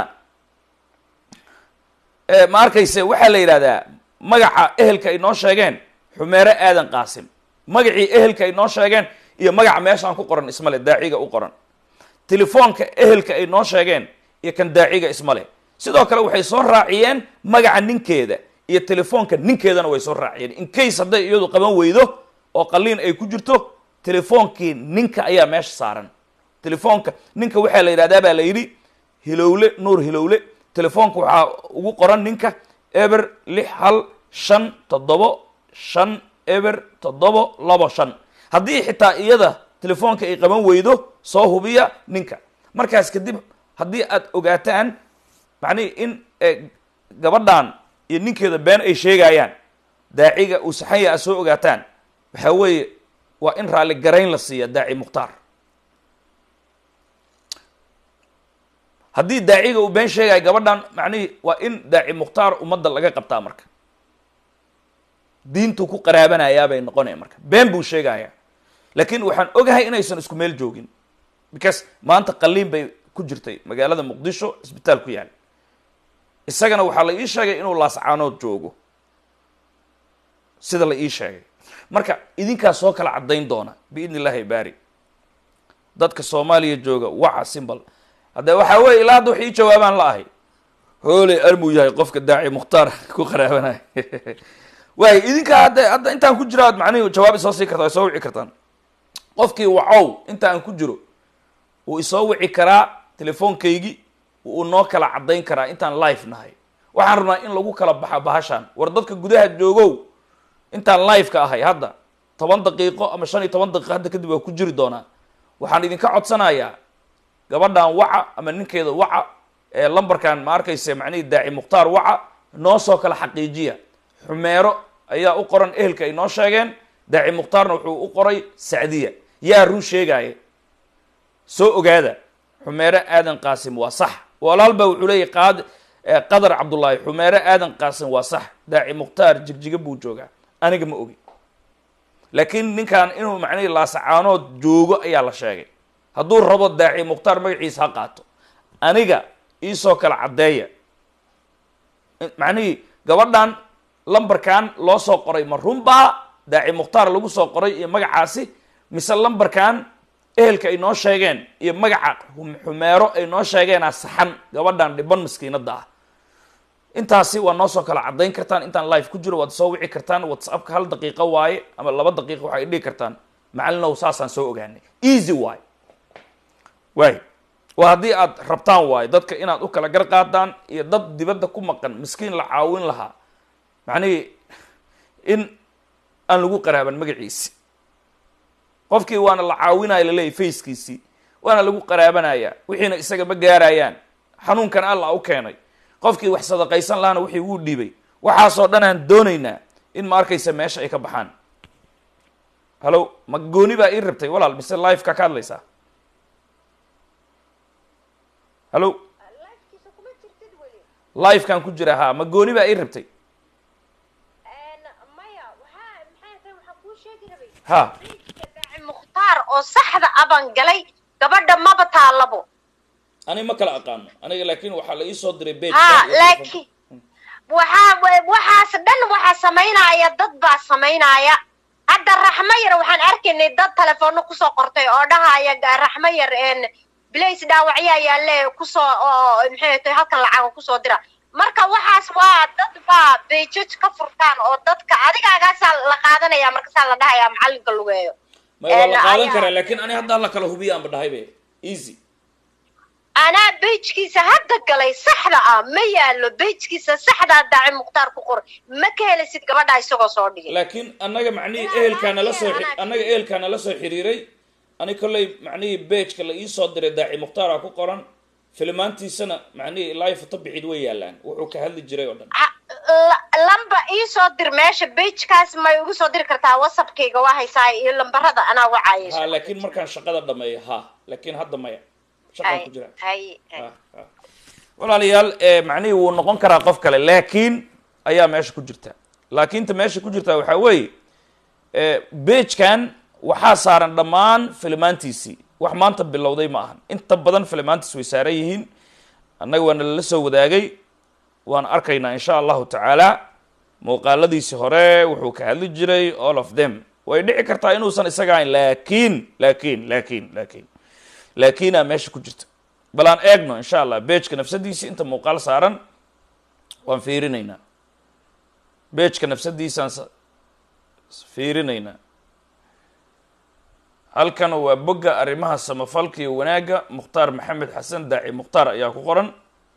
ma arkayse waxaa la yidhahdaa magaca ehelka ay noo sheegeen xumeere aadan qaasim magacii ehelka ay noo sheegeen iyo magaca meeshaan ku qoran ismale daaciga u qoran telefoonka ehelka ay noo sheegeen iyo kan daaciga ismale sidoo kale waxay soo raaciyeen magaca ninkeeda iyo telefoonka ninkeedana way soo raaciyeen in case hadday iyadu qaban weydo oo qaliin ay ku jirto telefoonkii ninka ayaa meesha saaran telefoonka ninka waxaa la yidhahdaa baa la yidhi hilowle nuur hilowle telefoonka waxaa ugu qoran ninka eber lix hal shan toddobo shan eber toddobo labo shan haddii xitaa iyada telefoonka ay qaban weydo soo hubiya ninka markaas kadib haddii aad ogaataan macnihi in gabadhan iyo ninkeeda been ay sheegayaan daaciga uu saxanya aad soo ogaataan waxaa weeye waa in raalli garayn la siiya daaci mukhtaar haddii daaciga uu been sheegaya gabadhan macnihii waa in daaci mukhtaar ummadda laga qabtaa marka diintuu ku qaraabanayaa bay noqonaya marka been buu sheegaya laakiin waxaan ogahay inaysan isku meel joogin because maanta qaliin bay ku jirtay magaalada muqdisho cisbitaal ku yaal isagana waxaa la ii sheegay inuu laascaanood joogo sida la ii sheegay marka idinkaas soo kala caddayn doona biidni illahi baari dadka soomaaliya jooga waca simbal hadde waxaa weye ilaa hadda wax ii jawaabaan la ahay hooley armuu yahay qofka daaci mukhtaar ku qaraabanaya waay idinkaa hadda hadda intaan ku jiro aad macnihi jawaab isoo sii kartaa isoo wici kartaan qofkii wacow inta aan ku jiro wuu isoo wici karaa telefoonkaygii wuu noo kala caddayn karaa intaan live nahay waxaan rabnaa in lagu kala baxa bahashaan war dadka gudaha joogow intaan live ka ahay hadda toban daqiiqo ama shan iyo toban daqiiqo hadda kadib waa ku jiri doonaa waxaan idinka codsanayaa gabadhan waca ama ninkeeda waca ee lambarkan ma arkayse macnihii daaci mukhtaar waca noo soo kala xaqiijiya xumeero ayaa u qoran ehelka ay noo sheegeen daaci mukhtaarna wuxuu u qoray sacdiya yaa run sheegaya soo ogaada xumeero aadan qaasim waa sax walaal baa wuxuu leeyahy qaad qadar cabdullaahi xumeero aadan qaasim waa sax daaci mukhtaar jigjiga buu joogaa aniga ma ogi laakiin ninkan inuu macnihii laasacaanood joogo ayaa la sheegay hadduu rabo daaci mukhtaar magaciisa ha qaato aniga iisoo kala caddeeya macnihii gabadhan lambarkan loo soo qoray ma runbaa daaci mukhtaar lagu soo qoray iyo magacaasi mise lambarkan ehelka ay noo sheegeen iyo magaca xumeero ay noo sheegeenaa saxan gabadhan dhiban maskiinada ah intaasi waa noo soo kala caddayn kartaan intaan live ku jiro waad soo wici kartaan whatsappka hal daqiiqo waaye ama laba daqiiqo waxay dhihi kartaan macalinow saasaan soo ogaanay easy waaye waay waa haddii aad rabtaan waayo dadka inaad u kala gar qaadaan iyo dad dibadda ku maqan miskiin la caawin lahaa macnihii in aan lagu qaraaban magaciisi qofkii waana la caawinaya laleeyahy fackiisii waana lagu qaraabanaya wixiina isaga ma gaarayaan xanuunkan alla u keenay qofkii wax sadaqaysan lahaana wixii wuu dhiibay waxaasoo dhan aan doonaynaa in ma arkaysa meesha ay ka baxaan hallo ma gooni baa ii rabtay walaal mise live-ka ka hadlaysaa hallo live-kaan ku jira haa ma gooni baa ii rabtay ha mukhtaar oo saxda aban galay gabadha maba taalabo ani ma kala aqaano aniga laakin waxaa la iisoo diray beg ha laakiin waxaa waxaas dhan waxaa samaynaya dad baa samaynaya hadda raxmo yar waxaan arkaynay dad telefoona kusoo qortay oo dhahaya raxmo yar blace dhaawacyaa yaalle kusoo oo maxay tahay halkan lacaga kusoo dira marka waxaas waa dad baa bejaj ka furtaan oo dadka adigaagaasaa la qaadanaya markaasaa la dhahaya macalinka lugeeyo may waa la qaadan ayaa- karaa laakin ani hadda la kala hubiya aanba dhahay be easy anaa bejkiisa hadda galay saxda ah ma yaalo bejkiisa saxdaa daaci mukhtaar ku qoray ma ka helisid gabadha isagoo soo dhigay laakiin annaga macnihii Ilaa ehelkaa nala soo laakiin anaa- annaga ehelkaa nala soo xiriiray ani kollay macnihii bejka la iisoo diray daaci mukhtaara ku qoran filimaantiisana macnihii ilaa iyo foto bixid way yaalaan wuxuu ka hadli jiray oo dhan Ha- la- lamba ii soo dir meesha bejkaas may ugu soo diri kartaa whatsappkayga waa haysaa iyo lambarada anaa wacayayso ha laakiin markaan shaqada dhameeyo ha laakiin hadda maya shaqaan ku jira hay hay Ha, ha. walaalayaal eh, macnihii wuu noqon karaa qof kale laakiin ayaa meesha ku jirta laakiinta meesha ku jirta waxaa weeye bejkan waxaa saaran dhammaan filimaantiisii wax maanta bilowday ma ahan inta badan filimaantiis way saaran yihiin annaga waana lala soo wadaagay waan arkaynaa insha allahu tacaala muuqaaladiisii hore wuxuu ka hadli jiray all of them way dhici kartaa inuusan isaga ahayn laakiin laakiin laakiin laakiin laakiinaa meesha ku jirta bal aan eegno insha allah bejka nafsadiisi inta muuqaal saaran waan fiirinaynaa bejka nafsadiisaan sa- fiirinaynaa halkan waa bogga arrimaha samafalka iyo wanaagga mukhtaar maxamed xasan daaci mukhtaar ayaa ku qoran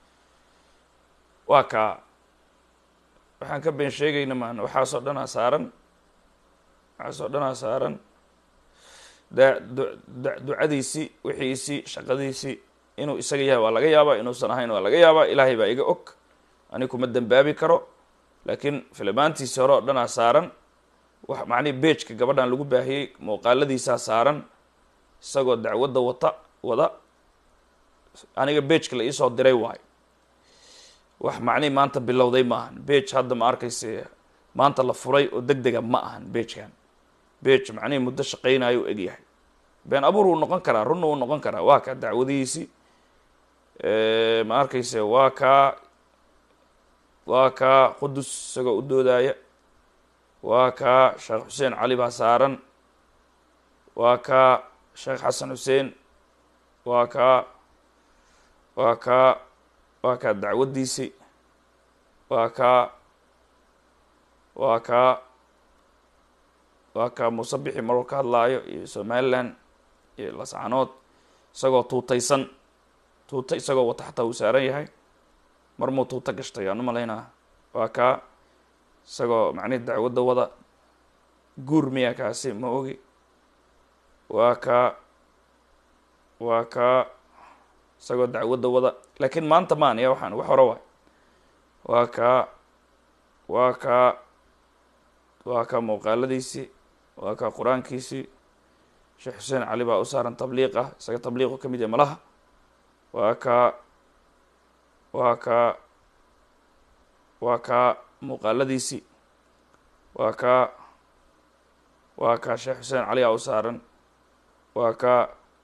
waa kaa waxaan ka been sheegayna maan waxaasoo dhanaa saaran waxaasoo dhanaa saaran da- du- da- ducadiisii wixiisii shaqadiisii inuu isaga yahay waa laga yaabaa inuusan ahayn waa laga yaabaa ilaahay baa iga og ani kuma dembaabi karo laakiin filimaantiisii hore oo dhanaa saaran wax macnihi bejka gabadhan lagu baahiyey muuqaaladiisaa saaran isagoo dacwadda wata wada aniga bejka la iisoo diray waayo wax macnihi maanta bilowday ma ahan bej hadda ma arkayse maanta la furay oo deg dega ma ahan bejkan bej macnihii muddo shaqaynayo u egyahay been abuur wuu noqon karaa runna wuu noqon karaa waa kaa dacwadihiisii ma arkayse waa kaa waa kaa qudus isagoo u doodaya waa kaa sheekh xuseen cali baa saaran waa kaa sheekh xasan xuseen waa kaa waa kaa waa kaa dacwaddiisii waa kaa waa kaa waa kaa muuse bixi maruu ka hadlaayo iyo somaliland iyo lascanood isagoo tuutaysan tuuta isagoo wata xataa uu saaran yahay mar muu tuuta gashtay aan u malaynaa waa kaa isagoo macnihi dacwadda wada guur miya kaasi ma ogi waa kaa waa kaa isagoo dacwadda wada laakiin maanta maan ya waxaan wax hore waay waa kaa waa kaa waa kaa muuqaaladiisii waa kaa qur-aankiisii sheekh xuseen cali baa u saaran tabliiq ah isaga tabliiqu ka mid yahay malaha waa kaa waa kaa waa kaa muuqaaladiisii waa kaa waa kaa sheekh xuseen cali aa u saaran waa kaa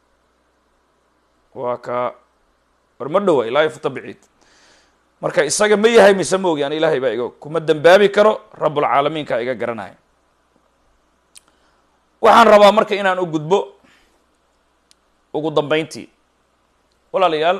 waa kaa war ma dhowa ilaa futa biciid marka isaga ma yahay mise ma ogi an ilaahay baa iga kuma dembaabi karo rabbulcaalamiinka iga garanaya waxaan rabaa marka inaan u gudbo ugu dambeyntii walaalayaal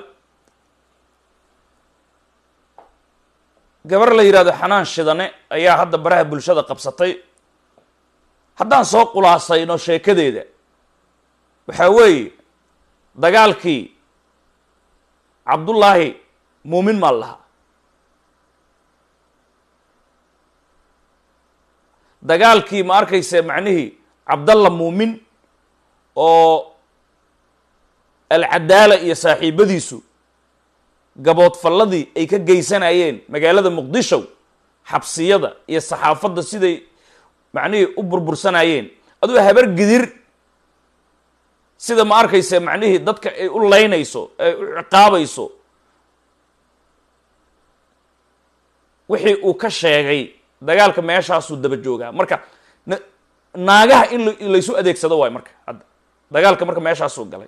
gabar la yidhahdo xanaan shidane ayaa hadda baraha bulshada qabsatay haddaan soo khulaasayno sheekadeeda waxaa weeye dagaalkii cabdullaahi muumin maan lahaa dagaalkii ma arkayse macnihii cabdalla muumin oo alcadaala iyo saaxiibadiisu gaboodfalladii ay ka geysanayeen magaalada muqdisho xabsiyada iyo saxaafadda siday macnihii u burbursanayeen aduu habar gidir sida ma arkayse macnihii dadka ay u laynayso ay u ciqaabayso wixii uu ka sheegay dagaalka meeshaasuu daba joogaa marka na- naagaha in la- laysu adeegsado waay marka hadda dagaalka marka meeshaasuu galay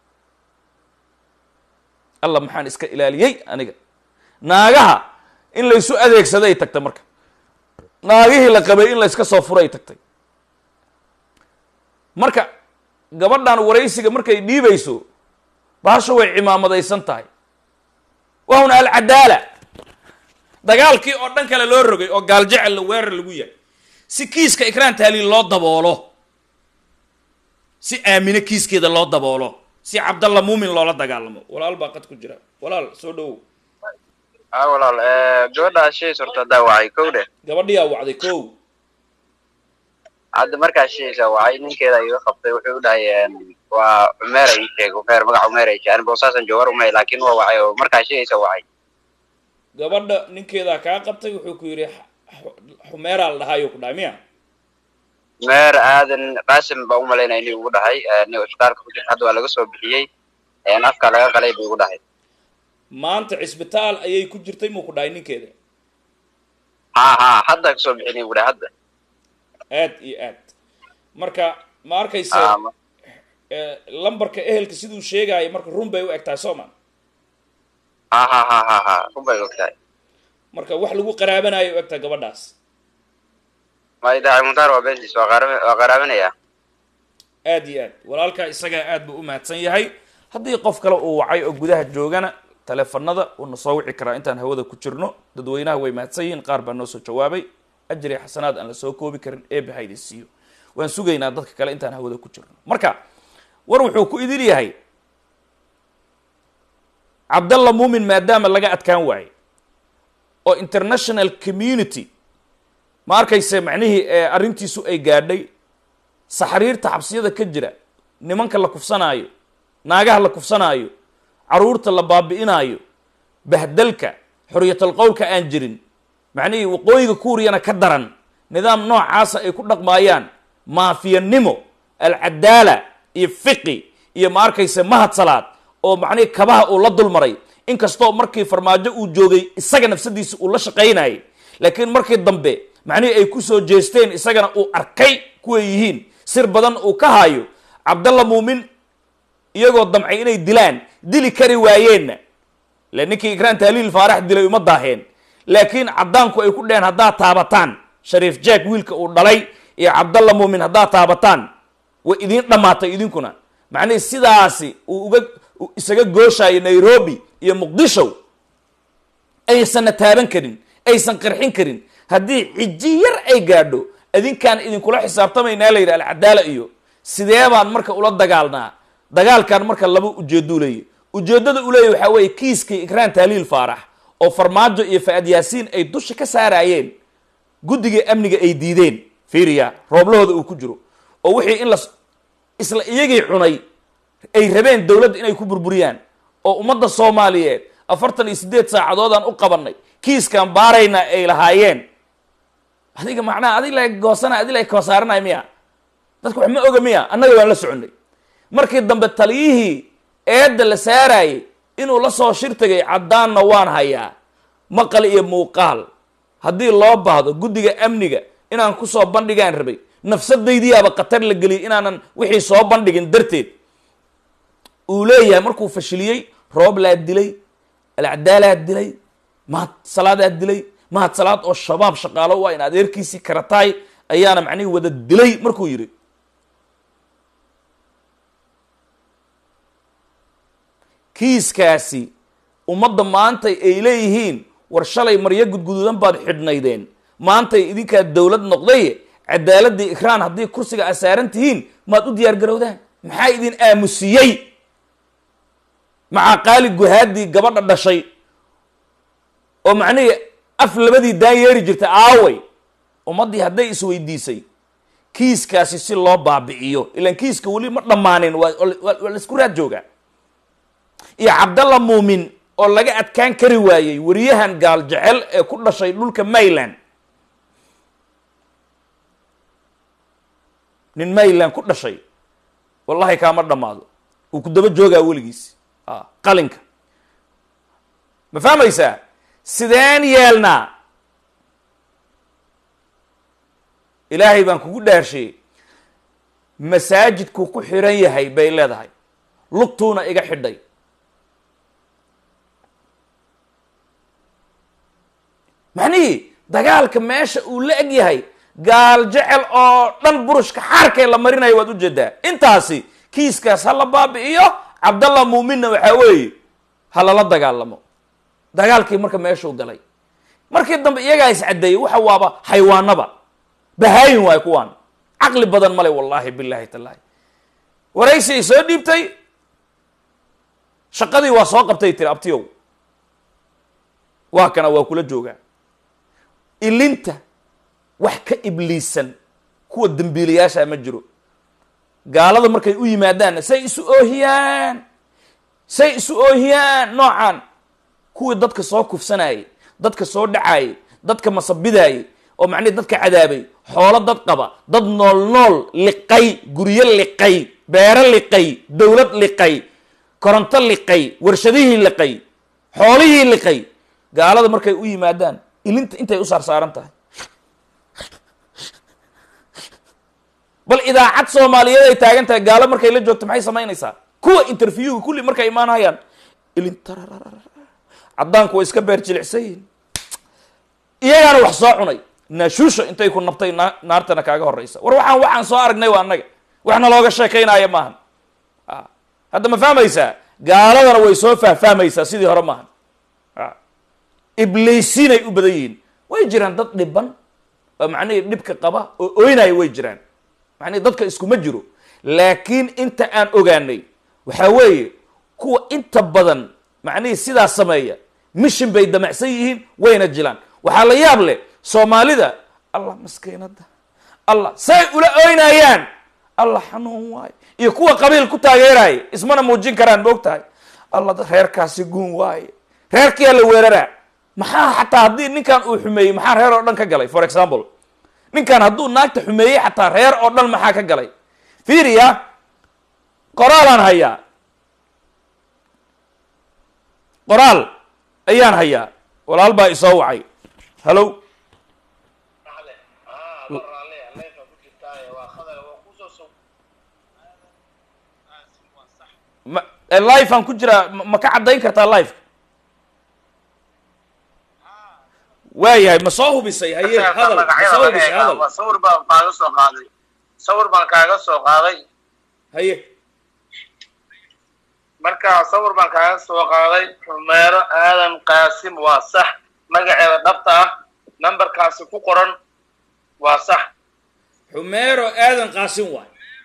alla maxaan iska ilaaliyey aniga naagaha in laysu adeegsado ay tagtay marka naagihii la qabay in layska soo furo ay tagtay marka gabadhan waraysiga markay dhiibayso baasho way cimaamadaysan tahay wahuna alcadaala dagaalkii oo dhan kale loo rogay oo gaaljecel la weerar lagu yahay si kiiska ikraan tahliil loo daboolo si aamine kiiskeeda loo daboolo si cabdalla muumin loola dagaalamo walaal baa qad ku jira walaal soo dhowow haa walaal eh, gabadha shay surta haddaa wacay kow dheh gabadhiyaa wacday kow hadda markaa shaysa wacay ninkeeda iga qabtay wuxuu u dhahay em, waa cumeer ii sheeg cumeer magaca cumeer ii sheeg ani boosaasan joogar umay laakiin waa wacay oo markaa shaysa wacay gabadha ninkeedaa kaa qabtay wuxuu ku yidhi "X- xumeeraa la dhahaayuu ku dhahay miya cumeer aadan qaasim baa u malaynaya inuu ugu dhahay eh, nin isbitaalka ku jirta hadda waa laga soo bixiyey en, afka laga qalay buu ugu dhahay maanta cisbitaal ayay ku jirtay muu ku dhahay ninkeeda haa haa hadda kasoo bixinay ugu dhahay hadda aad iyo aad marka ma arkayse Haa, ma- eh, lambarka ehelka siduu sheegaayo marka run bay u eg tahay soo ma haa haa haa haa haa run bay ogtahay marka wax lagu qaraabanayo u eg tahay gabadhaas ma idaaci muntaar waa beentis waa qaara- waa qaraabanaya aad iyo aad walaalkaa isagaa aad buu u mahadsan yahay haddii qof kale uu wacay oo gudaha joogana teleefanada uuna soo wici karaa intaan hawada ku jirno dadweynaha way mahadsan yihiin qaar baa noo soo jawaabay ajri xasanaad aan la soo koobi karin eebe ha idin siiyo waan sugaynaa dadka kale intaan hawada ku jirno marka war wuxuu ku idin yahay cabdalla muumin maadaama laga adkaan waaye oo international community ma arkayse macnihii ee arrintiisu ay gaadhay saxariirta xabsiyada ka jira nimanka la kufsanaayo naagaha la kufsanaayo caruurta la baabi'inaayo bahdalka xorriyatal qowlka aan jirin macnihii waqooyiga kuuriyana ka daran nidaam noocaasa ay ku dhaqmaayaan maafiyanimo alcadaala iyo fiqi iyo ma arkayse mahad salaad oo macnihii kabaha uu la dulmaray inkastoo markii farmaajo uu joogay isaga nafsadiisa uu la shaqaynayay laakiin markii dambe macnihii ay ku soo jeesteen isagana uu arkay kuway yihiin sir badan uu ka haayo cabdalla muumin iyagoo damcay inay dilaan dili kari waayeenna le ninkii ikraan tahliil faarax dilay uma daaheen laakiin caddaanku ay ku dheheen haddaad taabataan shariif jack wiilka uu dhalay iyo cabdalla muumin haddaad taabataan way idiin dhammaatay idinkuna macnihii sidaasi uu uga uu isaga gooshayo nairobi iyo muqdisho aysanna taaban karin aysan qarxin karin haddii cijji yar ay gaadho idinkaan idinkula xisaabtamaynaa la yidhi alcadaala iyo sidee baan marka ula dagaalnaa dagaalkan marka laba ujeedduu leeyahy ujeeddada u leeyahy waxaa weeye kiiskii ikraan tahliil faarax oo farmaajo iyo fa-ad yaasiin ay dusha ka saarayeen guddigai amniga ay diideen fiiriya rooblahooda uu ku jiro oo wixii in la isla iyagii cunay ay rabeen dowladda inay ku burburiyaan oo ummadda soomaaliyeed afartan iyo siddeed saacadoodaan u qabanay kiiskaan baarayna ay lahaayeen adiga macnaha adig la goosana adig la koosaaranay miya dadka wax ma oga miya annaga waan la soconay markii dambe taliyihii eedda la saarayay inuu la soo shir tegay caddaanna waan hayaa maqal iyo muuqaal haddii loo baahdo guddiga amniga inaan kusoo bandhigaan rabay nafsadaydiyaaba khatar la geliyay inaanan wixii soo bandhigin darteed uu leeyahay markuu fashiliyey rooblaa dilay alcadaalaa dilay mahad salaadaa dilay mahad salaad oo shabaab shaqaalo waa in adeerkiisii karataay ayaana macnihii wada dilay markuu yidhi kiiskaasi ummadda maanta ay leeyihiin war shalay maryo gudguduudan baad xidhnaydeen maantay idinkaa dowlad noqday cadaaladii ikraan haddii kursiga aa saaran tihiin maad u diyaar garowdaan maxaa idin aamusiyey macaa qaali guhaadii gabadha dhashay oo macnihii af labadii daan yeeri jirtay aaway ummaddii hadday isweydiisay kiiskaasi si loo baabi'iyo ilaan kiiska weli ma dhammaanin waa waa laisku raad joogaa iyo cabdalla muumin oo laga adkaan kari waayey wariyahan gaal jecel ee ku dhashay dhulka mayland nin mayland ku dhashay wallahi kaama dhammaado wuu ku daba joogaa weligiis a qalinka ma fahmaysaa sideen yeelnaa ilaahay baan kugu dhaarshay masaajidkuu ku xiran yahay bay leedahay lugtuuna iga xidhay macnihii dagaalka meesha uu la eg yahay gaal jecel oo dhan burushka xaarkee la marinayo waad ujeedaa intaasi kiiskaas ha la baabi'iyo cabdallah muuminna waxaa weeye ha lala dagaalamo dagaalkii marka meeshuu galay markii dambe iyagaa iscaddeeyey waxa waaba xaywaanaba bahaayin waayo kuwaan caqli badan male wallaahi bilaahi tallaahi waraysi ay soo dhiibtay shaqadii waa soo qabtay tiri abtiyow waa kana waa kula joogaa ilinta wax ka ibliisan kuwa dembiilayaasha ma jiro gaalada markay u yimaadaanna say isu oohiyaan say isu oohiyaan noocan kuwii dadka soo kufsanayay dadka soo dhacaayay dadka masabidaayay oo macnihi dadka cadaabay xoolo dad qaba dad nool nool liqay guryo liqay beero liqay dowlad liqay koronto liqay warshadihii liqay xoolihii liqay gaalada markay u yimaadaan ilinta intay u saarsaaran tahay bal idaacad soomaaliyeed ay taagan tahay gaalo markay la joogto maxay samaynaysaa kuwa interviewga kulli markay imaanayaan ilin caddaanku way iska beer jilicsan yihin iyagaana wax soo cunay naashuusha intay ku nabtay na naartana kaaga horeysa war waxaan waxaan soo aragnay waa annaga waxna looga sheekaynaya maahan hadda ma fahmaysaa gaaladana way soo fahfahmaysaa sidii hore maahan ibliisiinay u badan yihiin way jiraan dad dhiban oo macnihii dhibka qaba oo oynaya way jiraan macnihi dadka iskuma jiro laakiin inta aan ogaanay waxaa weeye kuwa inta badan macnihii sidaas sameeya mishin bay damacsan yihiin wayna jilaan waxaa la yaab leh soomaalida allah maskiinada allah say ula oynayaan allah xanuun waayo iyo kuwa qabiil ku taageeraya ismana muujin karaan moog tahay allah reerkaasi guun waaye reerkiyaa la weeraraa maxaa xataa haddii ninkan uu xumeeyey maxaa reer oo dhan ka galay for example ninkan hadduu naagta xumeeyey xataa reer oo dhan maxaa ka galay fiiriya qoraalaan hayaa qoraal ayaan hayaa walaal baa isoo wacay hallow ma life aan ku jiraa ma ka caddayn kartaa life waayahay ma soo hubisay haye hadal ma soo hubisay hadal sawir baan kaaga soo qaaday sawir baan kaaga soo qaaday haye marka sawir baan kaaga soo qaaday xumeero aadan qaasim waa sax magaceeda dhabta ah nambarkaasi ku qoran waa sax xumeero aadan qaasim waay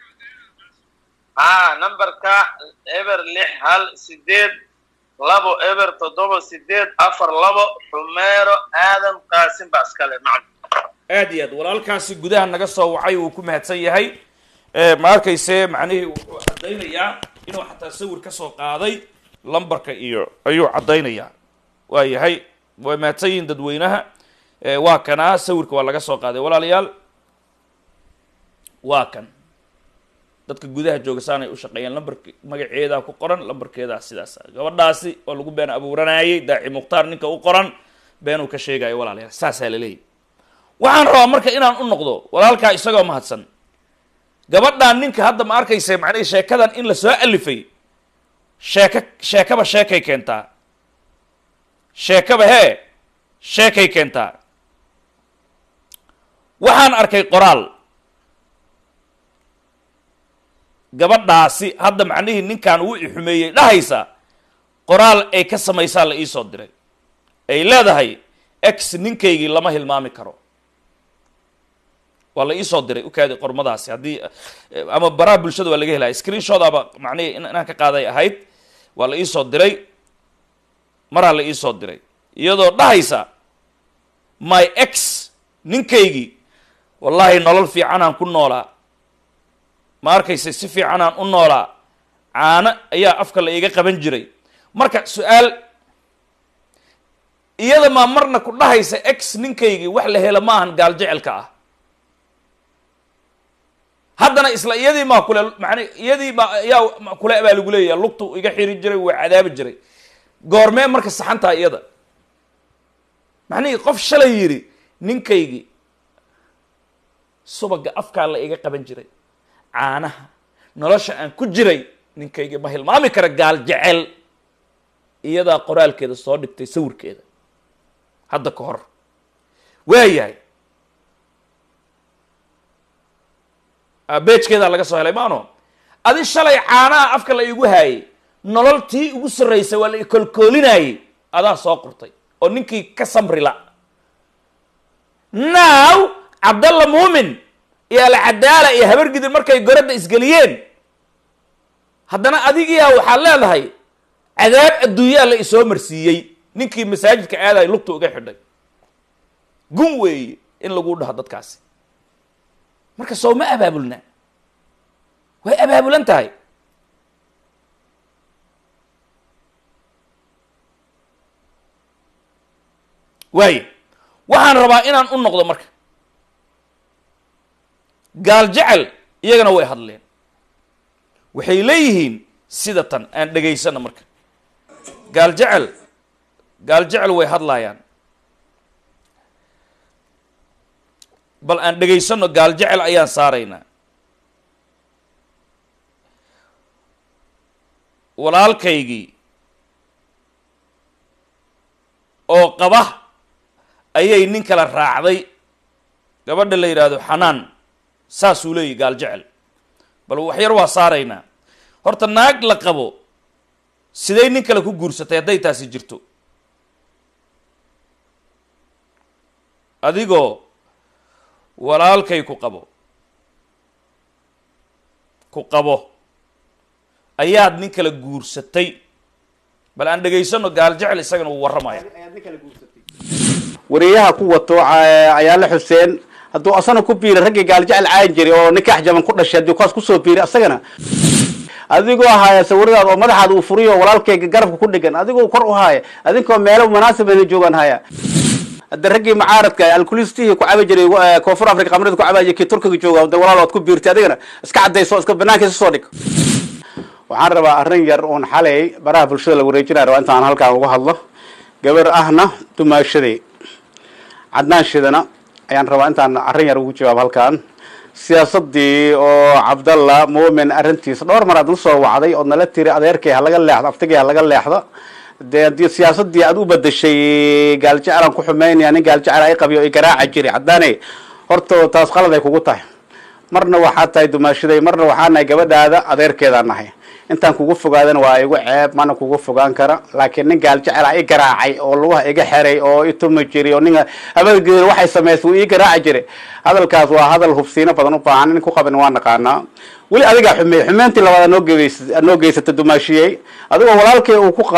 haa nambarka eber lix hal sideed labo eber toddoba sideed afar labo xumeero aadan qaasim baa iskale macna aad iyo aad walaalkaasi gudaha naga soo wacay wuu ku mahadsan yahay ma arkayse macnihii wuxuu caddaynayaa inuu xataa sawir ka soo qaaday lambarka iyo ayuu caddaynayaa waa yahay way mahadsan yihiin dadweynaha waa kanaa sawirka waa laga soo qaaday walaalayaal waa kan dadka gudaha jooga saanay u shaqeeyeen lambark magaceedaa ku qoran lambarkeedaa sidaas gabadhaasi waa lagu been abuuranayay daaci mukhtaar ninka u qoran beenuu ka sheegayo walaalayaal saasaa la leeyahy waxaan rabaa marka inaan u noqdo walaalkaa isagoo mahadsan gabadhaan ninka hadda ma arkaysa macnihii sheekadan in la soo alifay sheeka sheekaba sheekay keentaa sheekaba hee sheekay keentaa waxaan arkay qoraal gabadhaasi hadda macnihii ninkan uu ixumeeyey dhahaysa qoraal ay ka samaysaa la iisoo diray ay leedahay x ninkaygii lama hilmaami karo waa la iisoo diray ukaadi qormadaasi haddii ama baraha bulshada waa laga helaya screenshot aba macnihii inaan ka qaaday ahayd waa la iisoo diray maraa la iisoo diray iyadoo dhahaysa my x ninkaygii wallaahi nolol fiicanaan ku noolaa ma arkaysa si fiicanaan u noolaa caano ayaa afka la iga qaban jiray marka su-aal iyada maa marna ku dhahaysa x ninkaygii wax la helo maahan gaal jecelka ah haddana isla iyadii maa kule man iyadii ma yaa kule baa lagu leeyaha lugtu iga xiri jiray waa cadaabi jiray goormee marka saxantaa iyada macnihii qof shalay yidhi ninkaygii subaga afkaa la iga qaban jiray caanaha nolosha aan ku jiray ninkaygii ma hilmaami kara gaal jecel iyadaa qoraalkeeda soo dhigtay sawirkeeda hadda ka hor waayahay beejkeedaa laga soo helay maano adi shalay caanaha afka la igu haayay nolol tii ugu sarraysa waa la ikolkoolinayay adaa soo qortay oo ninkii ka samrila now cabdalla muumin iyo alcadaala iyo habargidir markay goradda isgeliyeen haddana adigiyaa waxaad leedahay cadaab adduunyaa la isoo marsiiyey ninkii masaajidka aadayo lugta uga xidhay gun weeye in lagu dhaho dadkaasi marka soo ma abaabulna way abaabulan tahay waayo waxaan rabaa inaan u noqdo marka gaal jecel iyagana way hadleen waxay leeyihiin sida tan aan dhegaysano marka gaal jecel gaal jecel way hadlaayaan bal aan dhegaysano gaal jecel ayaan saaraynaa walaalkaygii oo qaba ayay nin kala raacday gabadha la yidhaahdo xanaan saasuu leeyahy gaal jecel bal waxyar waa saaraynaa horta naag la qabo siday nin kale ku guursatay hadday taasi jirto adigoo walaalkay ku qabo ku qabo ayaad nin kala guursatay bal aan dhegaysano gaal jecel isagana uu warramaya wariyaha ku wato ayaale xuseen hadduu asana ku biiri raggii gaaljecel caayan jiray oo nikaax jaban ku dhashay haddii kaas kusoo biiri asagana adigoo haaya sawiradaada oo madaxaada uu furiyo walaalkayga garabka ku dhegan adigoo kor u haaya adinkoo meelo munaasabana joogaan haya hadda raggii mucaaradka alkulistihii ku cabi jiray koonfur africa qamrada ku cabaaya kii turkiga jooga de walaal waad ku biirtay adigana iska caddayso iska banaankiisa soo dhig waxaan rabaa arrin yar uun xalay baraha bulshada la wareejinaya rabaa intaan halkaan uga hadlo gabar ahna dumaashaday cadnaan shidana ayaan rabaa intaan arrin yar ugu jawaab halkaan siyaasadii oo cabdalla muumin arrintiisa dhowr mar aad na soo wacday ood nala tiri adeerkay ha laga leexdo aftigay ha laga leexdo dee haddii siyaasadii aad u bedashay gaaljecelaan ku xumeynaya nin gaaljecel ay qabiyo ay garaaca jiri caddaanay horta taas qalad ay kugu tahay marna waxaad tahay dumaashaday marna waxaa nahay gabadhaada adeerkeedaan nahay intaan kugu fogaadana waa igu ceeb mana kugu fogaan kara laakiin nin gaal jecela i garaacay oo lugaha iga xeray oo itumi jiri oo ninga abadgeeda waxay samaysay uu ii garaaci jiray hadalkaas waa hadal hubsiino badan u baahan nin ku qabin waa naqaanaa weli adigaa xumeey xumeyntii labaad noo geys noo geysata dumaashiyey adigoo walaalkay uu ku qabo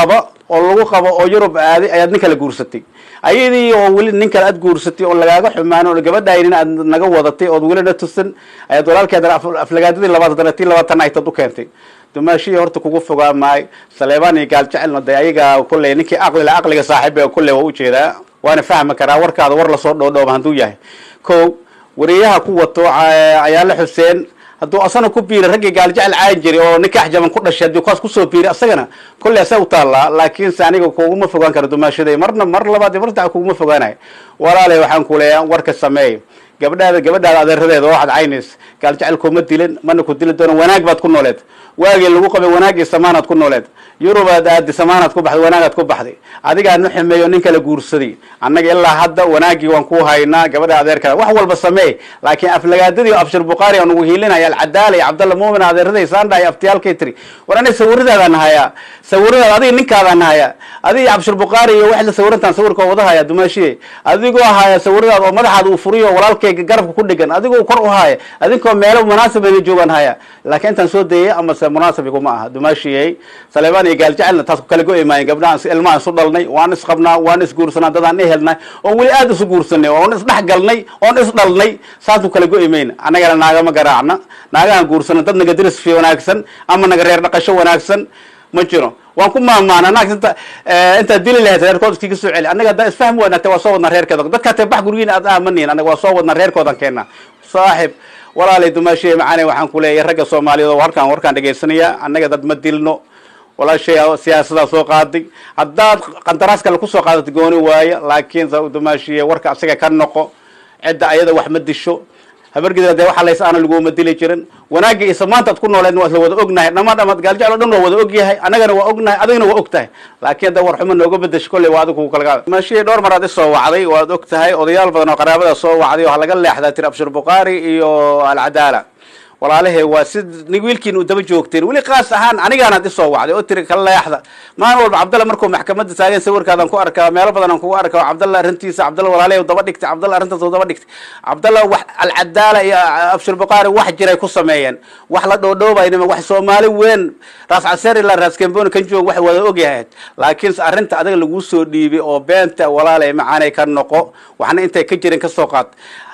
oo lagu qabo oo yurub aaday ayaad nin kale guursatay ayadii oo weli nin kale aad guursatay oo lagaaga xumaano oo gabadhaynin aad naga wadatay ood welina tusan ayaad walaalkeedana aflagaadadii labaad haddana tii labaatan aytad u keentay dumaashihii horta kugu fogaa maayo saleebaan iyo gaal jecelna de ayaga kulley ninkii aqlila aqliga saaxiiba kulley waa ujeedaa waana fahmi karaa warkaada war lasoo dhoodhooba hadduu yahay ko wariyaha ku wato ayaale xuseen hadduu asana ku biiray raggii gaaljecel caayin jiray oo nikaax jaban ku dhashay haddii kaas kusoo biiray asagana kolley asaa u taallaa laakiinse aniga kuguma fogaan karo dumaashaday marna mar labaad iyo mar saddex kuguma fogaanayo walaale waxaan ku leeyahay warka sameey gabadhaada gabadhaada adeeradeeda oo waxaad caynaysa gaaljecel kuma dilin mana ku dili doono wanaag baad ku nooleed waagii lagu qabay wanaag iyo samaanaad ku nooleed yurubaad aadi samaanaad ku baxday wanaagaad ku baxday adigaa nu xumeeyo nin kala guursaday annaga ilaa hadda wanaaggii waan ku haynaa gabadha adeerkada wax walba sameey laakiin aflagaadadii abshir bukhaari aan ugu hiilinaya alcadaala iyo cabdalla muumin adeeraday saandha iyo aftiyaalkay tiri war aniga sawiradaadaan hayaa sawiradaada adiga ninkaadaan hayaa adiga abshir bukhaari iyo waxla sawirantaan sawirka wada haya dumaashiye adigoo haya sawiradaada oo madaxaada uu furiyo walaalkayga garabka ku dhegan adigoo kor u haya adinkoo meelo munaasabana joogaan haya laakiin intaan soo dayay amase munaasabigu ma aha dumaashiyey saleebaan iyo gaaljecelna taas ku kala go-i maayen gabdhahaan ilmahaan isu dhalnay waan isqabnaa waan isguursanaa dadaan ihelnay oon weli aada isu guursanay oon isdhex galnay oon isdhalnay saas ku kala go-i mayna annagana naagama garaacna naagahan guursana dad naga diris fi wanaagsan ama naga reer dhaqasho wanaagsan ma jiro waan ku maamaana naag inta intaad dili lahayd reerkood iskiga soo celi annaga haddaa isfahmi wanaagtay waa soo wadnaa reerkeeda dadka hatee bax gurgiina aad aamanihin annaga waa soo wadnaa reerkoodan keena saaxib walaalay dumaashiye macaane waxaan ku leeyahay ragga soomaaliyeed oo halkaan warkaan dhegaysanaya annaga dad ma dilno walaashay siyaasadaa soo qaaday haddaad qandaraas kale kusoo qaadatay gooni waaye laakiin dumaashiye warka asaga ka noqo cidda ayada wax ma disho habargidra dee waxa lays aana laguma dili jirin wanaagga iyo samaanta ad ku nooleedna waa isla wada ognahay dhamaan dhamaad gaaljecel o dhan waa wada ogyahay annagana waa ognahay adigna waa og tahay laakiin hadda war xumo nooga bedesho kolley waa adigu kugu kala qaada maashiyay dhowr maraad isoo wacday waad og tahay odayaal badan oo qaraabada soo wacday oo laga leexdaa tiri abshir bukhaari iyo alcadaala walaalahe waa si wiilkiin u daba joogteen weli kaas ahaan anigaanaad isoo wacday oo tiri ka leexda maalin walba cabdalla markuu maxkamadda taagan sawirkaadaan ku arkaa meelo badan aan kugu arkaa cabdalla arrintiisa cabdalla walaalahe daba dhigtay cabdalla arrintaas daba dhigtay cabdalla wax alcadaala iyo abshir bukhaari wax jiray ku sameeyeen wax la dhoodhoobaynima wax soomaali weyn raas caseer ilaa raas kamboni kan joog wax wada ogyahayd laakiinse arrinta adaga laguu soo dhiibay oo beenta walaalahe macaanay ka noqo waxna intay ka jirin kasoo qaad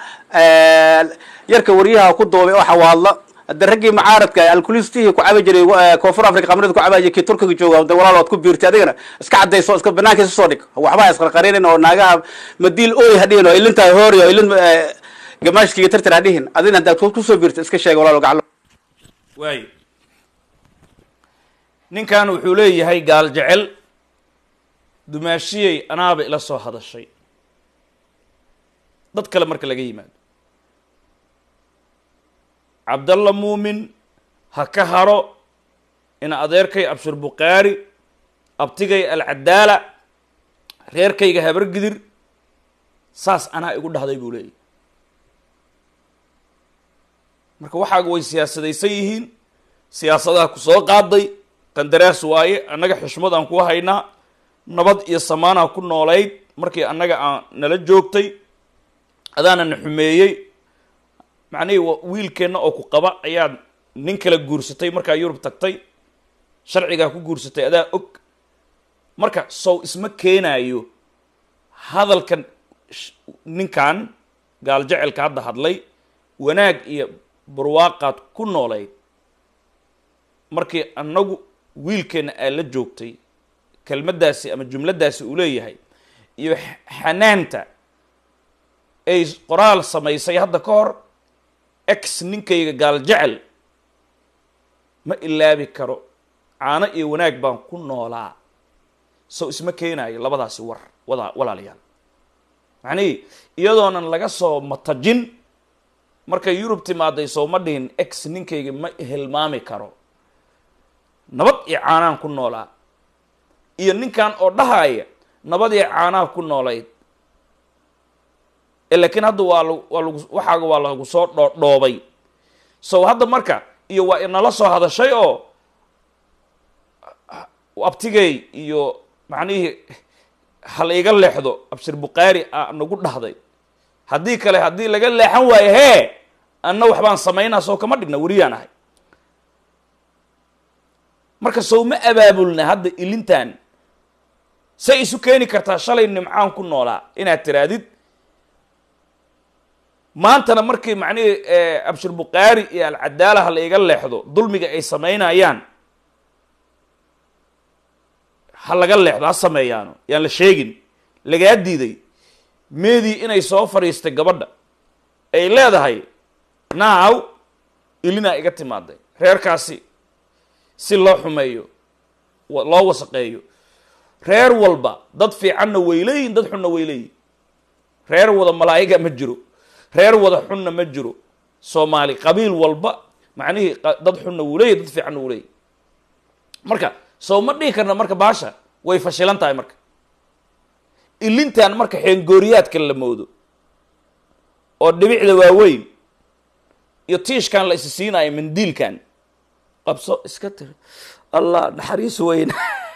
yarka waryaha ku duubay oo xawaadla hadda raggii macaaradka alkulistihii ku cabi jiray koonfur africa qamrida ku cabaya kii turkiga jooga de walaal waad ku biirtay adigana iska cadayso iska banaankiisa soo dhig waxbaa isqarqarinin oo naagaha madiil oy hadhihin oo ilintaa hoori oo ilin gamaashkiga tartar hadhihin adina haddaad kusoo biirtay iska sheega walaal gacal waayo ninkan wuxuu leeyahay gaal jecel dumaashiyey anaaba ila soo hadashay dad kale marka laga yimaado cabdalla muumin ha ka haro ina adeerkay abshir bukhaari abtigay alcadaala reerkayga habargidir saas anaa igu dhahday buu leeyahy marka waxaaga way siyaasadaysan yihiin siyaasadaha ku soo qaaday qandaraas waaye annaga xushmad aan ku haynaa nabad iyo samaanaa ku noolayd markii annaga aan nala joogtay adaana na xumeeyey macnihii wiilkeenna oo ku qaba ayaad nin kala guursatay markaa yurub tagtay sharcigaa ku guursatay adaa og marka sow isma keenaayo hadalkan ninkan gaal jecelka hadda hadlay wanaag iyo barwaaqaad ku noolayd markii annagu wiilkeenna aad la joogtay kelmaddaasi ama jumladdaasi uu leeyahay iyo xanaanta ay qoraal samaysay hadda ka hor ex ninkayga gaal jecel ma ilaabi karo caano iyo wanaag baan ku noolaa sow isma keenaayo labadaasi war wada walaalayaal macnihii iyadoonan laga soo matajin markay yurub timaaday sow ma dhihin ex ninkayga ma hilmaami karo nabad iyo caanaan ku noolaa iyo ninkan oo dhahaya nabad iyo caanaa ku noolayd laakiin hadda waa lag waa lagu waxaaga waa lagu soo dhoodhoobay sow hadda marka iyo waa inala soo hadashay oo abtigay iyo macnihii hal iga leexdo abshir bukhaari a nagu dhahday haddii kale haddii laga leexan waayo hee anna waxbaan samaynaa sow kama dhigna weriyaan ahay marka sow ma abaabulna hadda ilintan say isu keeni kartaa shalay nimcaan ku noolaa inaad tiraadid maantana markii macnihii abshir bukhaari iyo alcadaalaha la iga leexdo dulmiga ay samaynayaan ha laga leexdo ha sameeyaano yaan la sheegin lagaa diiday meedii inay soo fadhiistay gabadha ay leedahay naaw ilinaa iga timaaday reerkaasi si loo xumeeyo loo wasaqeeyo reer walba dad fiicanna way leeyihin dad xunna way leeyihin reer wada malaa'iga ma jiro reer wada xunna ma jiro soomaali qabiil walba macnihii dad xunna wuu leeyahy dad fiicanna wuu leeyahy marka soo ma dhihi karna marka baasha way fashilan tahay marka ilintan marka xeengooriyaadka la moodo oo dhibicda waaweyn iyo tiishkan la isi siinayo mandiilkan qabso iska tiri allah naxariis weyn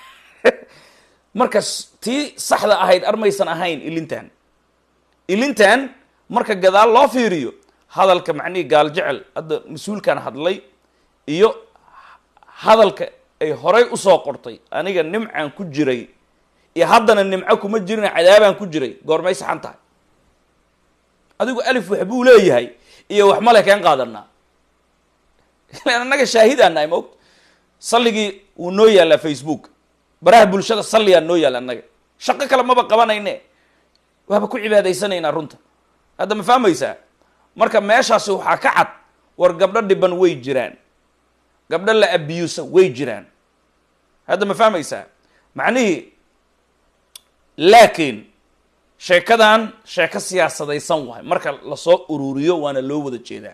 marka tii saxda ahayd armaysan ahayn ilintan ilintan marka gadaal loo fiiriyo hadalka macnihii gaal jecel hadda mas-uulkan hadlay iyo hadalka ay horay usoo qortay aniga nimcaan ku jiray iyo haddana nimco kuma jirin cadaabaan ku jiray goormay saxan tahay adigu alif wax buu leeyahay iyo wax male keen qaadanaa ilan annaga shaahidaan nahay maogta salligii wuu noo yaallaa facebook baraha bulshada salliyaa noo yaalla annaga shaqo kale maba qabanayne waaba ku cibaadaysanaynaa runta hadda ma fahmaysaa marka meeshaasi waxaa ka cad war gabdho dhiban way jiraan gabdho la abiyusa way jiraan hadda ma fahmaysaa macnihii laakiin sheekadan sheeko siyaasadaysan wahay marka lasoo ururiyo waana loo wada jeedaa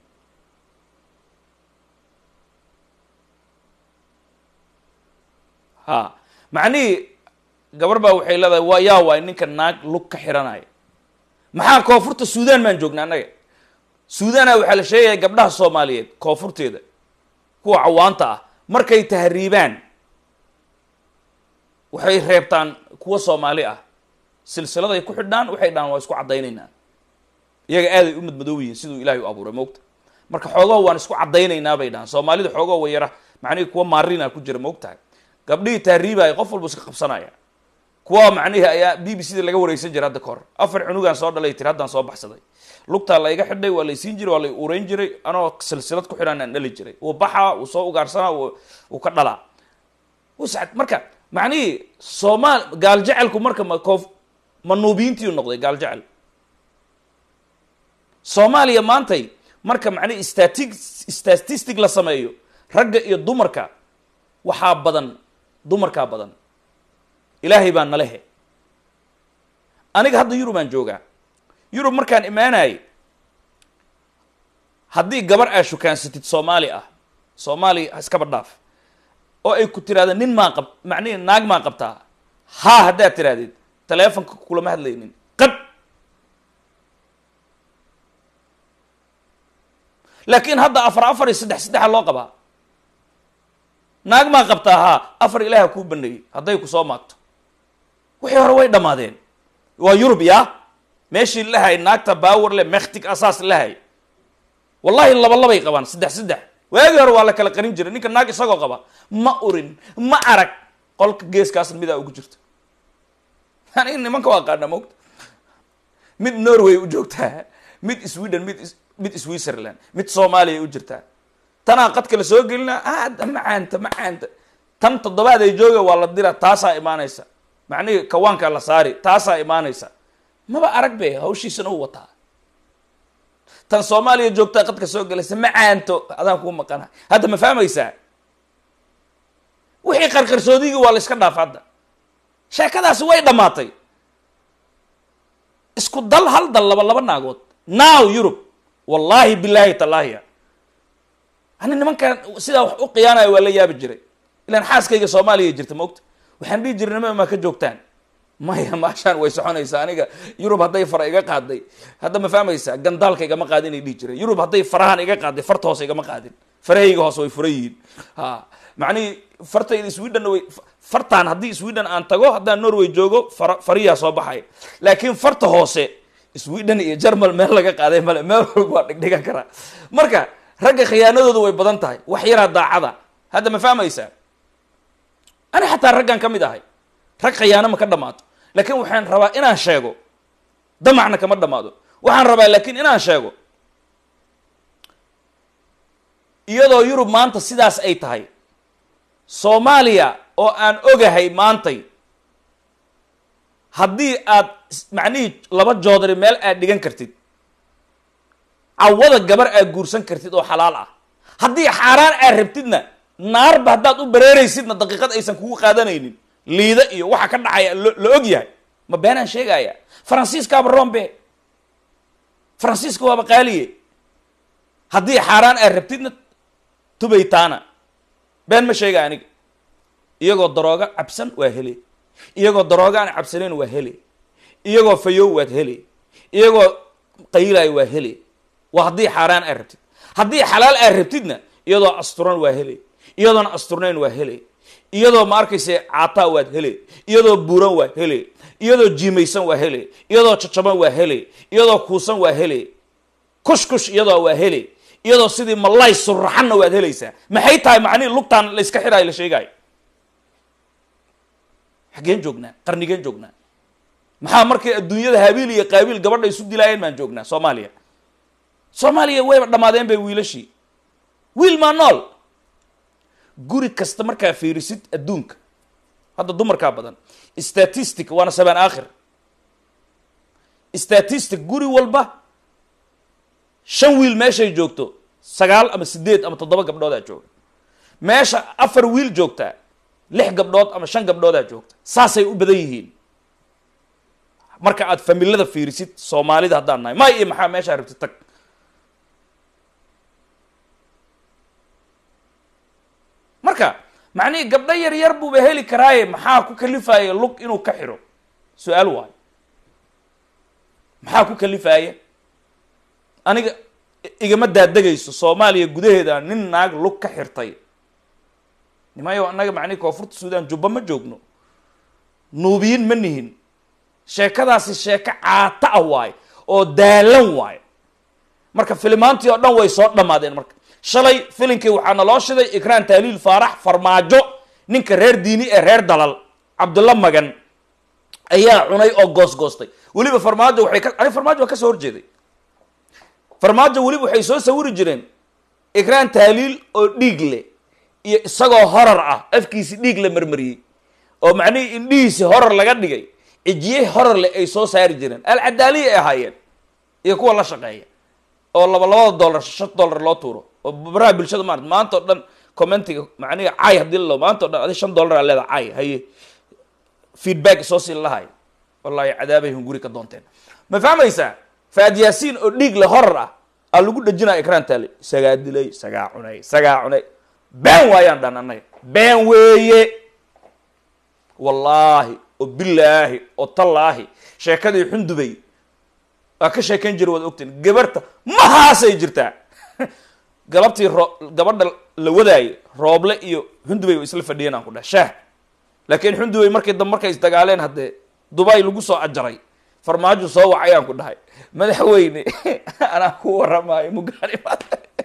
ha macnihii gabar baa waxay leedahay waa yaa waay ninka naag lug ka xiranaya maxaa koonfurta suudan baan joognaa annaga suudana waxaa la sheegaya gabdhaha soomaaliyeed koonfurteeda kuwa cawaanta ah markay tahriibaan waxay reebtaan kuwa soomaali ah silsiladay ku xidhaan waxay dhahaan waa isku caddaynaynaa iyaga aaday u madmadoob yihiin siduu ilahay u abuuray moogta marka xoogoo waan isku caddaynaynaa bay dhahaan soomaalida xoogoo way yara macnihii kuwa maarina ku jira moogtahay gabdhihii tahriibaya qof walba iska qabsanaya kuwa macnihii ayaa b b c da laga wareysan jiray hadda kahor afar cunugaan soo dhalay tiri haddaan soo baxsaday lugtaa la iga xidhay waa laysiin jiray waa lay ureyn jiray anoo silsilad ku xidhaan aan dhali jiray wuu baxaa wuu soo ugaarsanaa wuu ka dhalaa wuscad marka macnihii soomaal gaal jecelku marka ma koof manuubiintiiu noqday gaal jecel soomaaliya maantay marka macnihi stati statistic la sameeyo ragga iyo dumarka waxaa badan dumarkaa badan ilaahay baa nalehe aniga hadda yurub aan joogaa yurub markaan imaanayay haddii gabar aa shukaansatid soomaali ah soomaali iskaba dhaaf oo ay ku tiraahda nin maa qab macnihi naag maa qabtaa haa haddaad tirahdid teleefonka kulama hadlaynin qad laakiin hadda afar afar iyo saddex saddexa loo qabaa naag maa qabtaa haa afar ilaaha kuu baneeyey hadday ku soo maagto wixii hore way dhammaadeen waa yurub yaa meeshii lahay naagta baawer le mektig asaas lahay wallahi laba labay qabaan saddex saddex waagii hore waa la kala qarin jiray ninka naag isagoo qaba ma urin ma arag qolka geeskaasna midaa ugu jirta yani nimanka waa qaana mogta mid norway u joogtaa mid sweden mid mid switzerland mid soomaaliya u jirtaa tanaa qadka la soo gelina aada macaanta macaanta tan toddobaad ay jooga waa la dira taasaa imaanaysa macnihii kawaankaa la saari taasaa imaanaysa maba arag be hawshiisana u wataa tan soomaaliya joogtaa qadka soo gelaysa macaanto adaan kuu maqana hadda ma fahmaysaa wixii qarqarsoodigii waa la iska dhaaf hadda sheekadaasi way dhammaatay isku dal hal dal laba laba naagood now yurub wallaahi bilaahi tallaahiya ani nimankan sidaa wax u khiyaanayo waa la yaabi jiray ilaan xaaskayga soomaaliya jirta maogta waxaan dhihi jiray nima maa ka joogtaan maya maashaan way soconaysaa aniga yurub hadday fara iga qaaday hadda ma fahmaysaa gandaalka igama qaadin ay dhihi jireen yurub hadday farahan iga qaaday farta hoose igama qaadin farahayga hoose way furan yihiin ha macnihii fartayda sweden way fartaan haddii sweden aan tago haddaan norway joogo far fariyaa soo baxay laakiin farta hoose sweden iyo germal meel laga qaaday male meel walba waa dhigdhigan karaa marka ragga khiyaanadoodu way badan tahay wax yaraa daacada hadda ma fahmaysaa ani xataa raggan ka mid ahay rag khayaano ma ka dhammaato laakiin waxaan rabaa inaan sheego damacna kama dhammaado waxaan rabaa laakiin inaan sheego iyadoo yurub maanta sidaas ay tahay soomaaliya oo aan ogahay maantay haddii aad macnihii laba joodari meel aad dhigan kartid cawada gabar aad guursan kartid oo xalaal ah haddii xaaraan aad rabtidna naarba haddaad u bareeraysidna daqiiqad aysan kugu qaadanaynin liida iyo waxa ka dhacaya lo la og yahay ma beenaan sheegaya faransiiskaaba rombe faransiiska waaba qaaliye haddii xaaraan aad rabtidna tubaytaana been ma sheega aniga iyagoo darooga cabsan waa hele iyagoo darooga aan cabsanayn waa hele iyagoo fayow waad hele iyagoo qayilayo waa hele waa haddii xaaraan aad rabtid haddii xalaal aad rabtidna iyadoo asturan waa hele iyadoon asturnayn waa hele iyadoo ma arkaysa caataa waad hele iyadoo buuran waa hele iyadoo jiimaysan waa hele iyadoo cacaban waa hele iyadoo kuusan waa hele kush kush iyadoo waa hele iyadoo sidii malay suraxanna waad helaysaa maxay tahay macnihi lugtaan la iska xiraayo la sheegaayo xaggeen joognaa qarnigeen joognaa maxaa markay adduunyada habiil iyo qaabiil gabadha isu dilaayeen baan joognaa soomaaliya soomaaliya wayba dhammaadeen bay wiilashii wiil maa nool guri kasta markaa fiirisid adduunka hadda dumarkaa badan statistic waana sabaan aakhir statistic guri walba shan wiil meeshay joogto sagaal ama sideed ama toddoba gabdhoodaa jooga meesha afar wiil joogtaa lix gabdhood ama shan gabdhoodaa joogta saasay u badan yihiin marka aad familada fiirisid soomaalida haddaan nahay may iyo maxaa meeshaa rabtid tag marka macnihii gabdho yar yar buuba heli karaaye maxaa ku kalifaya lug inuu ka xidho su-aal waayo maxaa ku kalifaya aniga igama daadegayso soomaaliya gudaheeda nin naag lug ka xirtay nimayo annaga macnihi koonfurta suudaan jubba ma joogno nuubiyin ma nihin sheekadaasi sheeko caata ah waayo oo daalan waayo marka filimaantii oo dhan way soo dhammaadeen marka shalay filinkii waxaa naloo shiday ikraan taaliil faarax farmaajo ninka reer diini ee reer dalal cabdulla magan ayaa cunay oo goosgoostay weliba farmaajo waxay ka ani farmaajo waa ka soo horjeeday farmaajo weliba waxay soo sawiri jireen ikraan taaliil oo dhiig leh iyo isagoo horar ah afkiisi dhiig la marmariyey oo macnihii indhihiisi horar laga dhigay cijiye horar leh ay soo saari jireen alcadaaliya ay ahaayeen iyo kuwa la shaqeeya oo laba labada dollar shan dollar loo tuuro oo baraha bulshada maarata maanta o dhan commentiga macnihi cay haddii lalo maanta o dhan adi shan dollar aa leeda cay haye feedback soo siin lahay wallahi cadaabay hunguri ka doonteen ma fahmaysaa faad yaasiin oo dhiig le horar ah aa lagu dhajinaa ikraan taale isagaa dilay isagaa cunay isagaa cunay been waayaan dhan annaga been weeye wallaahi oo bilaahi oo tallaahi sheekadii xundubay waa ka sheekayn jira waad ogteen gabarta mahaasay jirtaa galabtii ro gabadha la wadaayay rooble iyo xundubay way isla fadhiyeen aan ku dhaha shaah laakiin xundubay markii dambe markay isdagaaleen haddee dubay lagu soo ajaray farmaajo soo wacay aan ku dhahay madaxweyne anaa ku waramaayo mugaanimaad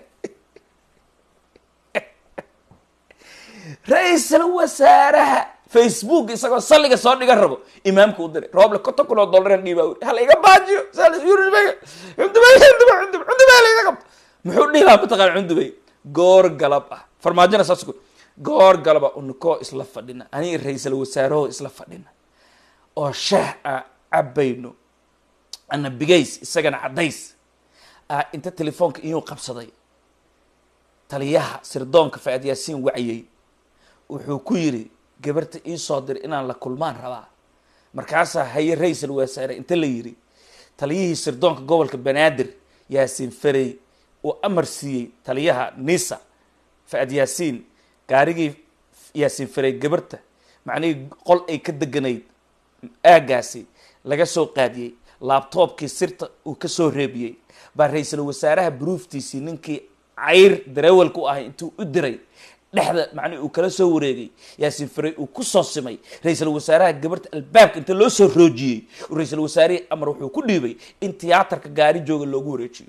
ra-iisal wasaaraha facebook isagoo salliga soo dhigan rabo imaamka u diray rooble konton kun oo dollaran dhiibaa uri hala iga baajiyo xundubay xundubay xundubay xundubay la iga qabto muxuu dhihi lahaa mataqaan xundubay goor galab ah farmaajona saas ku goor galaba unikoo isla fadhina aniga ra-iisal wasaaraho isla fadhina oo shaah aan cabayno ana bigays isagana caddays ah inta telefoonka iyuu qabsaday taliyaha sirdoonka faad yaasiin waciyey wuxuu ku yidhi gabarta ii soo dir inaan la kulmaan rabaa markaasaa haye ra-iisal wasaare inta la yidhi taliyihii sirdoonka gobolka banaadir yaasiin farey uu amar siiyey taliyaha nisa faad yaasiin gaarigii yaasiin farey gabarta macnihii qol ay ka deganayd aagaasi laga soo qaadiyey laabtoobkii sirta uu ka soo reebiyey baa ra-iisal wasaaraha bruuftiisii ninkii cayr dareewalka u ahay intuu u diray dhexda macnihi uu kala soo wareegay yaasiin farey uu ku soo simay ra-iisal wasaaraha gabarta albaabka inta loo soo roojiyey ra-iisal wasaarihii amar wuxuu ku dhiibay in tiyaatarka gaari jooga loogu wareejiyo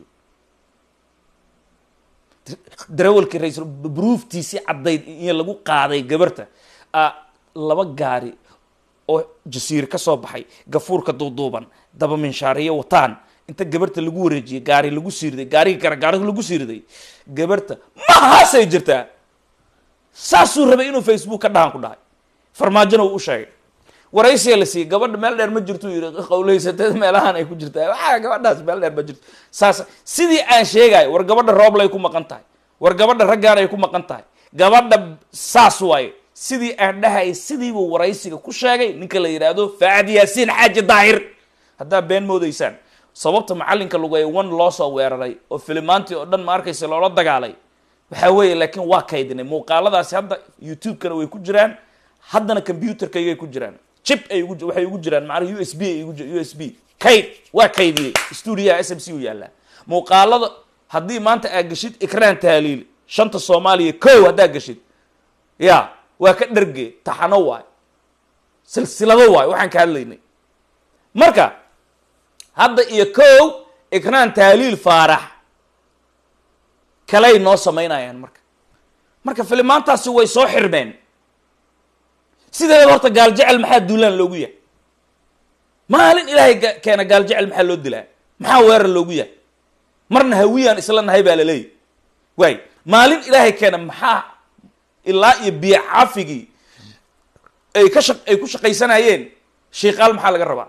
darawalkii ra-iisal bruuftiisii caddayd in lagu qaaday gabarta laba gaari oo jasiire ka soo baxay gafuurka duuduuban daba minshaariyo wataan inta gabarta lagu wareejiyey gaari lagu siiriday gaarigii kara gaariga lagu siiriday gabarta mahaasay jirtaa saasuu rabay inuu facebook ka dhahan ku dhahay farmaajona uu u sheegay waraysiga la siiyey gabadha meel dheer ma jirtu yidhi qawleysateed meelahan ay ku jirtaa waxaa gabadhaas meel dheer ma jirto saas sidii aan sheegayo war gabadha rooblay ku maqan tahay war gabadha raggaan ay ku maqan tahay gabadha saas waaye sidii aan dhahayay sidiibuu waraysiga ku sheegay ninka la yidhaahdo faacad yaasiin xaaji daahir haddaa been moodaysaan sababta macallinka lugay one loo soo weeraray oo filimaantii oo dhan ma arkaysa loola dagaalay waxaa weeye laakiin waa kaydinay muuqaaladaasi hadda youtube-kana way ku jiraan haddana computerkaygay ku jiraan chip ay ugu waxay ugu jiraan macnaha u s b ay ugu u s b kayd waa kaydiyey stuudiyaha s m c u yaallaa muuqaalada haddii maanta aad geshid ikraan tahliil shanta soomaaliya kow haddaad geshid ya waa ka dharge taxano waay silsilado waay waxaan ka hadlaynay marka hadda iyo kow ikraan tahliil faarax kaley noo samaynayaan marka marka filimaantaasi way soo xirmeen sideeda horta gaal jecel maxaa duulaan loogu yahay maalin ilaahay keena gaal jecel maxaa loo dilaa maxaa weerar loogu yahay marna hawiyaan isla nahay baa laleeyahy waay maalin ilaahay keena maxaa ilaa iyo biyo caafigii ay ka shaq ay ku shaqaysanayeen shiikaal maxaa laga rabaa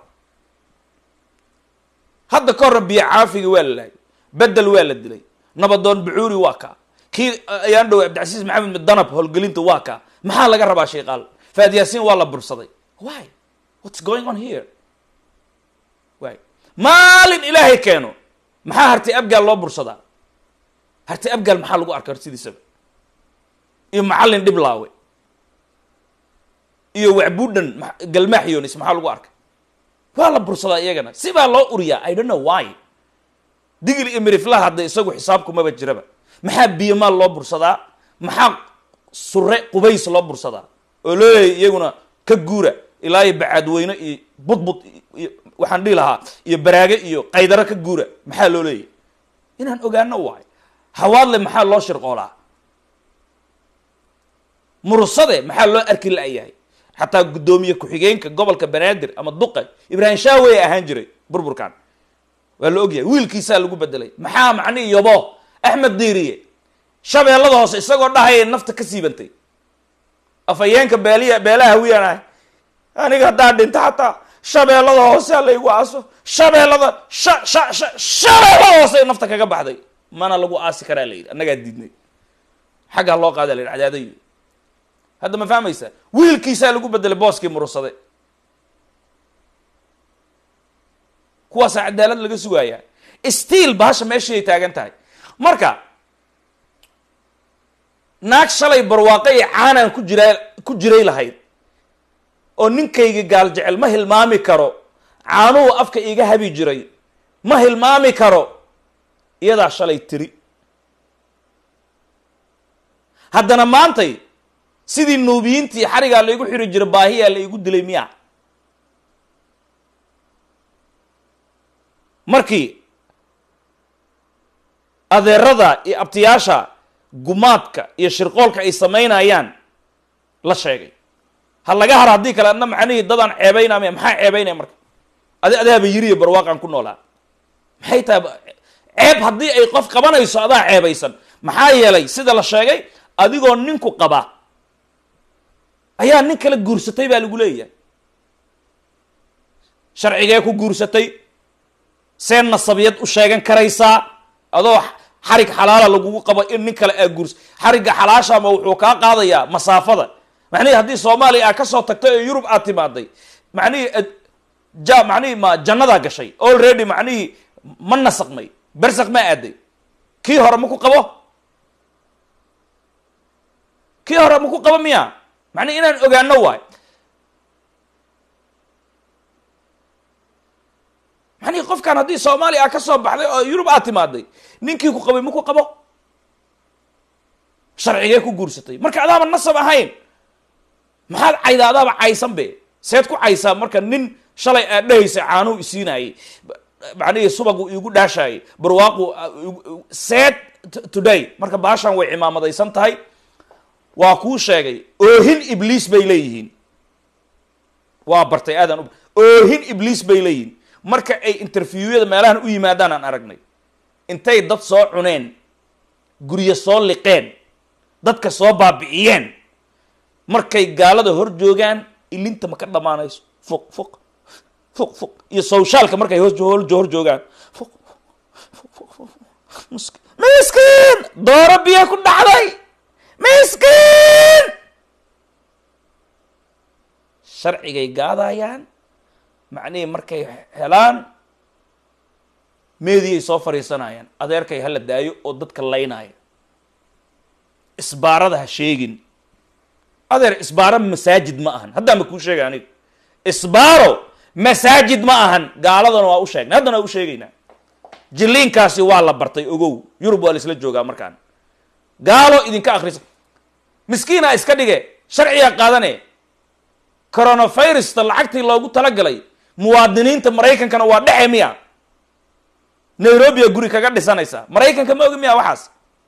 hadda ka horna biyo caafigii waa la laayay bedel waa la dilay nabadoon bucuuri waa kaa kii ayaan dhow cabdicasiis maxamed midanab howlgelinta waa kaa maxaa laga rabaa shiikaal faad yaasiin waa la bursaday why what's going on here wy maalin ilaahay keeno maxaa hartay abgaal loo bursadaa hartay abgaal maxaa lagu arka sidiisaba iyo macallin dhiblaawe iyo wacbuudhan galmaaxyonis maxaa lagu arkay waa la bursadaa iyagana si baa loo uriyaa i don't know why digil iyo miriflaha hadda isagu xisaabkumaba jiraba maxaa biyamaal loo bursadaa maxaa sure qubays loo bursadaa oo loo leeyay iyaguna ka guura ilaa iyo bacaadweyne iyo budbud iyo waxaan dhihi lahaa iyo baraage iyo qaydaro ka guura maxaa loo leeyay inaan ogaano waay hawaadle maxaa loo shirqoolaa mursade maxaa loo arki la-yahay xataa guddoomiye ku-xigeenka gobolka banaadir ama duqa ibraahim shaawey ahaan jiray burburkan waa la ogyahay wiilkiisaa lagu bedelay maxaa macnihi yobo axmed diiriye shabeellada hoose isagoo dhahaya nafta ka siibantay afhayeenka beeliya beelaha hawiyaan ahay aniga haddaa dhinta xataa shabeellada hoose laygu aaso shabeellada sha sha sha shabeellada hoose nafta kaga baxday mana lagu aasi karaa la yidhi annagaa diidnay xaggaa loo qaada la yidhi cadaadayo hadda ma fahmaysaa wiilkiisaa lagu bedelay booskii murursade kuwaasaa cadaalad laga sugayaa stiil bahasha meeshaay taagan tahay marka naag shalay barwaaqo iyo caanaan ku jiraa ku jiray lahayd oo ninkayga gaal jecel ma hilmaami karo caanuhu afka iga habi jiray ma hilmaami karo iyadaa shalay tiri haddana maantay sidii nuubiyiintii xarigaa laigu xiri jiray baahiyaa la igu dilay miya markii adeerada iyo abtiyaasha gumaadka iyo shirqoolka ay samaynayaan la sheegay ha laga haro haddii kale adna macnihii dadaan ceebaynamaya maxaa ceebaynaya marka adi adaaba yiriyo barwaaqaan ku noolaa maxay tahay ceeb haddii ay qof qabanayso adaa ceebaysan maxaa yeelay sida la sheegay adigoo ninku qaba ayaa nin kala guursatay baa lagu leeyahay sharcigee ku guursatay see nasabiyad u sheegan karaysaa adoo xarig xalaala lagugu qabo in nin kale aa guurs xarigga xalaashama wuxuu kaa qaadayaa masaafada macnihii haddii soomaaliya aa kasoo tagtay oo yurub aad timaaday macnihii ja macnihii ma jannadaa gashay already macnihii ma nasaqmay bersaq ma aaday kii hore ma ku qabo kii hore ma ku qabo miya macnihi inaan ogaano waay macnihi qofkan haddii soomaaliya aa ka soo baxday oo yurub aad timaaday ninkii ku qabay ma ku qabo sharcigee ku guursatay marka adaaba nasab ahayn maxaad cayda adaaba caysan be seed ku caysaa marka nin shalay aad dhehaysa caanuhu isiinayay macnihii subagu iigu dhaashaayay barwaaqu seed today marka baashan way cimaamadaysan tahay waa kuu sheegay oohin ibliis bay leeyihiin waa bartay aadaan u oohin ibliis bay leeyihin marka ay interviewada meelahan u yimaadaan aan aragnay intay dad soo cuneen guryo soo liqeen dadka soo baabi'iyeen markay gaalada hor joogaan ilinta ma ka dhammaanayso fuq fuq fuq fuq iyo sawshaalka markay hor hor hor joogaan fuq fuq fuq fuq misk- miskiin dooro biyo ku dhacday miskiin sharcigay gaadayaan macnihii markay helaan meediyay soo fadhiisanayaan adeerkay hala daayo oo dadka laynaya isbaarada ha sheegin adeer isbaaro masaajid ma ahan haddaan ba kuu sheegay aniga isbaaro masaajid ma ahan gaaladana waa u sheegnay haddana waa u sheegaynaa jiliinkaasi waa la bartay ogow yurub waa la isla joogaa markaan gaalo idinka akhrisa miskiina iska dhige sharciga qaadane coronavirusta lacagtii loogu talagalay muwaadiniinta maraykankana waa dhexe miya nairobia guri kaga dhisanaysa maraykanka ma ogi miya waxaas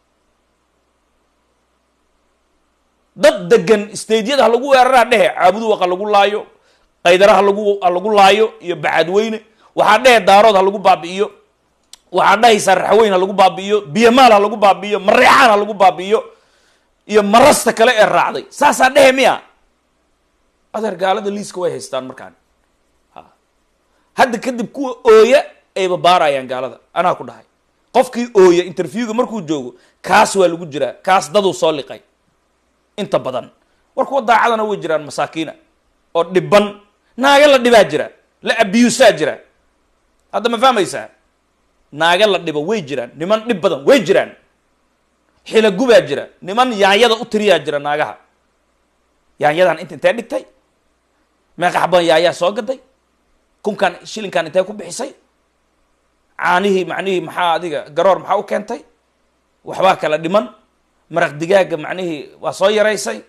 dad degan stadiyada ha lagu weeraraa dhehe caabuduwaq ha lagu laayo qaydara ha lagu ha lagu laayo iyo bacadweyne waxaa dhehe daarood ha lagu baabi'iyo waxaa dhahaysaa raxweyn ha lagu baabi'iyo biyamaal ha lagu baabi'iyo mareexaan ha lagu baabi'iyo iyo marasta kale ee raacday saasaa dhehe miya adeer gaalada liiska way haystaan markaan ha hadda kadib kuwa ooya ayba baarayaan gaalada anaa ku dhahay qofkii ooya interviewga markuu joogo kaas waa lagu jiraa kaas daduu soo liqay inta badan war kuwa daacadana way jiraan masaakiina oo dhiban naaga la dhibaa jira la abuusaa jira hadda ma fahmaysaa naaga la dhibo way jiraan niman dhib badan way jiraan xilagubaa jira niman yaanyada u tiriyaa jira naagaha yaanyadan inta intee dhigtay meeqa xaban yaayaa soo gaday kunkan shilinkan intee ku bixisay caanihii macnihii maxaa adiga garoor maxaa u keentay waxbaa kala dhiman maraq digaaga macnihii waa soo yaraysay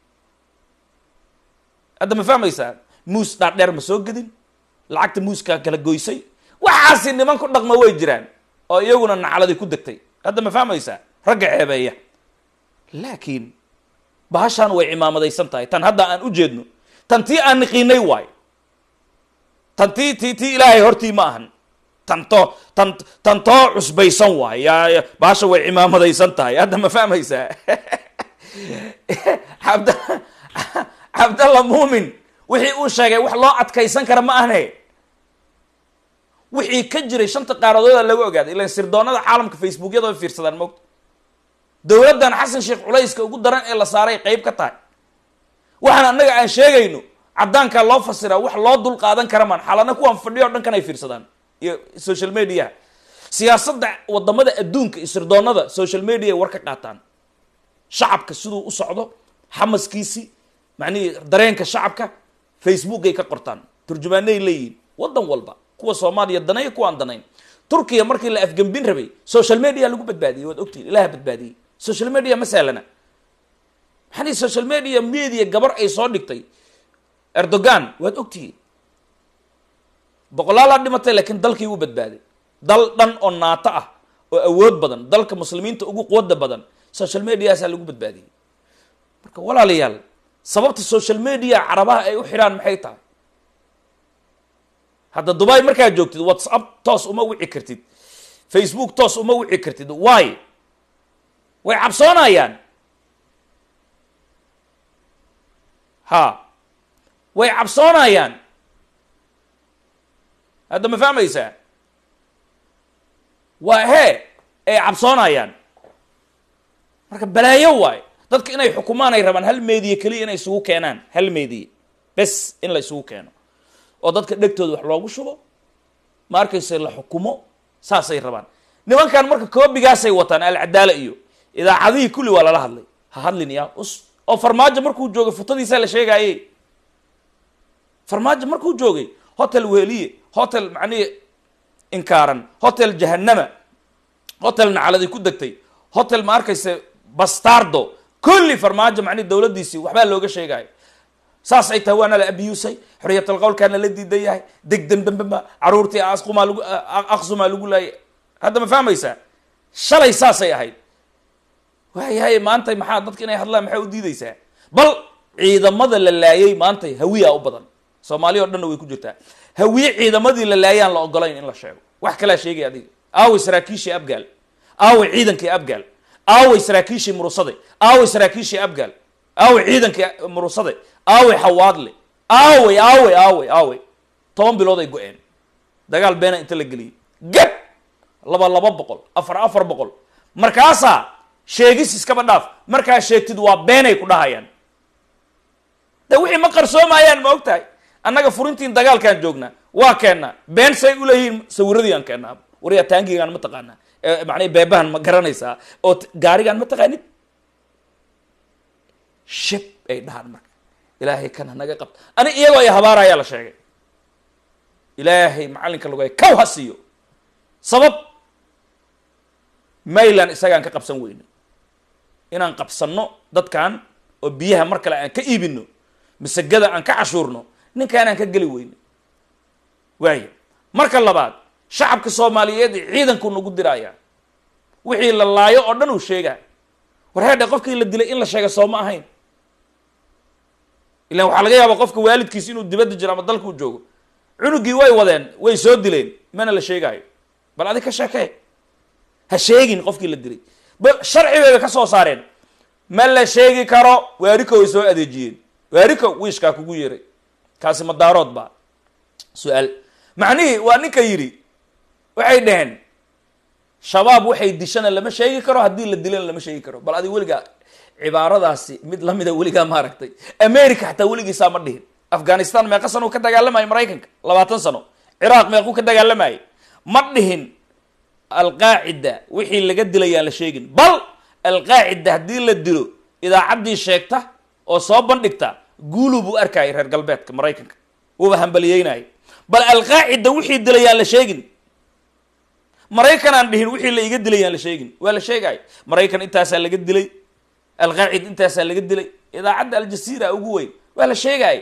hadda ma fahmaysaa muus dhaadheer ma soo gedin lacagta muuskaa kala goysay waxaasi niman ku dhaqma way jiraan oo iyaguna nacladii ku degtay hadda ma fahmaysaa ragga ceebeeya laakiin bahashaan way cimaamadaysan tahay tan hadda aan u jeedno tan tii aan niqiinay waay tan tii tii tii ilaahay hortii ma ahan tan too tan tan too cusbaysan waay yaa ya- bahasha way cimaamadaysan tahay hadda ma fahmaysaa cabd cabdalla muumin wixii uu sheegay wax loo adkaysan kara ma ahne wixii ka jiray shanta qaaradooda laga ogaaday ilan sirdoonada caalamka facebookyada way fiirsadaan moogta dowladdan xasan sheekh culayska ugu daran ee la saaray qayb ka tahay waxaan annaga aan sheegayno caddaankaa loo fasiraa wax loo dul qaadan kara maan xalana kuwaan fadhiyo o dhan kan ay fiirsadaan iyo social mediaha siyaasadda wadamada adduunka iyo sirdoonada social media ay war ka qaataan shacabka siduu u socdo xamaskiisii macnihii dareenka shacabka facebookay ka qortaan turjumaanay leeyihiin waddan walba kuwa soomaaliya danay kuwaan danayn turkiya markii la afgembin rabay social media lagu badbaadiyey waad ogtihin ilaha badbaadiyey social media ma sahlana maxaa social media media gabar ay soo dhigtay erdogan waad ogtihiin boqolaalaa dhimatay laakiin dalkii wuu badbaaday dal dhan oo naato ah oo awood badan dalka muslimiinta ugu quwada badan social mediaasaa lagu badbaadiyey marka walaalayaal sababta social media carabaha ay u xidhaan maxay tahay hadda dubai markaad joogtid whatsapp toos uma wici kartid facebook toos uma wici kartid why way cabsoonayaan ha way cabsoonayaan hadda ma fahmaysaa waa hee ay cabsoonayaan marka balaayo waayo dadka inay xukumaan ay rabaan hal meediye keliya inay isugu keenaan hal meediye bes in la isugu keeno oo dadka dhegtooda wax loogu shubo ma arkaysa la xukumo saasay rabaan nimankan marka koobigaasay wataan alcadaala iyo idaacadihii kulli waa lala hadlay ha hadlin ya us oo farmaajo markuu joogay futadiisaa la sheegaaye farmaajo markuu joogay hotel weliye hotel macnihi inkaaran hotel jahanama hotel nacaladi ku degtay hotel ma arkaysa bastardo kulli farmaajo macnihi dowladdiisii waxbaa looga sheegaayo saas ay tahay waana la abiyusay xorriyatul qowlkaana la diidan yahay degdan dambema caruurtii asqumaa lagu aqsumaa lagu laayay hadda ma fahmaysaa shalay saasay ahayd waayahay maantay maxaa dadka inay hadlaan maxaa u diideysaa bal ciidamada la laayay maantay hawiya u badan soomaaliya o dhanna way ku jirtaa hawiye ciidamadii la laayaan la ogolayn in la sheego wax kalaa sheegay adiga aaway saraakiishii abgaal aaway ciidankii abgaal aaway saraakiishii murusade aaway saraakiishii abgaal aaway ciidankii murusade aaway xawaadle aaway aaway aaway aaway toban bilood ay go-een dagaal beena inta la geliyey gab laba laba boqol afar afar boqol markaasaa sheegis iskaba dhaaf markaa sheegtid waa beenay ku dhahayaan de wixii ma qarsoomayaan ma og tahay annaga furintiin dagaalkaan joognaa waa keennaa been say uleeyihiin sawiradii aan keennaa waryaa taangigaan ma taqaanaa macnaa beebahan ma garanaysaa oo gaarigaan ma taqaanid shib ay dhahaan marka ilaahay kan hanaga qabta ani iyagoo ay habaarayaa la sheegay ilaahay macallinka lagay kaw ha siiyo sabab maylan isagaan ka qabsan weyno inaan qabsanno dadkan oo biyaha mar kale aan ka iibino masagada aan ka cashuurno ninkaanaan ka geli weyno waayo marka labaad shacabka soomaaliyeed ciidanku nagu diraayaa wixii la laayo oo dhan uu sheegaa war heedhe qofkii la dilay in la sheega soo ma ahayn ilan waxaa laga yaabaa qofka waalidkiis inuu dibadda jiro ama dalkuu joogo cunugii way wadeen way soo dileen mana la sheegaayo bal adig ka sheekee ha sheegin qofkii la dilay ba sharci bayba ka soo saareen ma la sheegi karo waariko way soo adeejiyeen waariko wiishkaa kugu yeeray kaasi madaarood baa su-aal macnihii waa ninka yidhi waxay dhaheen shabaab waxay dishana lama sheegi karo haddii la dilana lama sheegi karo bal adig weligaa cibaaradaasi mid lamida weligaa maaragtay america xataa weligiisaa ma dhihin afghanistan meeqa sano ka dagaalamayo maraykanka labaatan sano ciraaq meequu ka dagaalamayo ma dhihin alqaacida wixii laga dilayaan la sheegin bal alqaacida haddii la dilo idaacaddii sheegta oo soo bandhigta guulu buu arkayay reer galbeedka maraykanka wuuba hambaliyeynaya bal alqaacida wixii dilayaan la sheegin maraykan aan dhihin wixii la iga dilayaan la sheegin waa la sheegay maraykan intaasaa laga dilay alqaacid intaasaa laga dilay idaacadda aljasiira ugu weyn waa la sheegay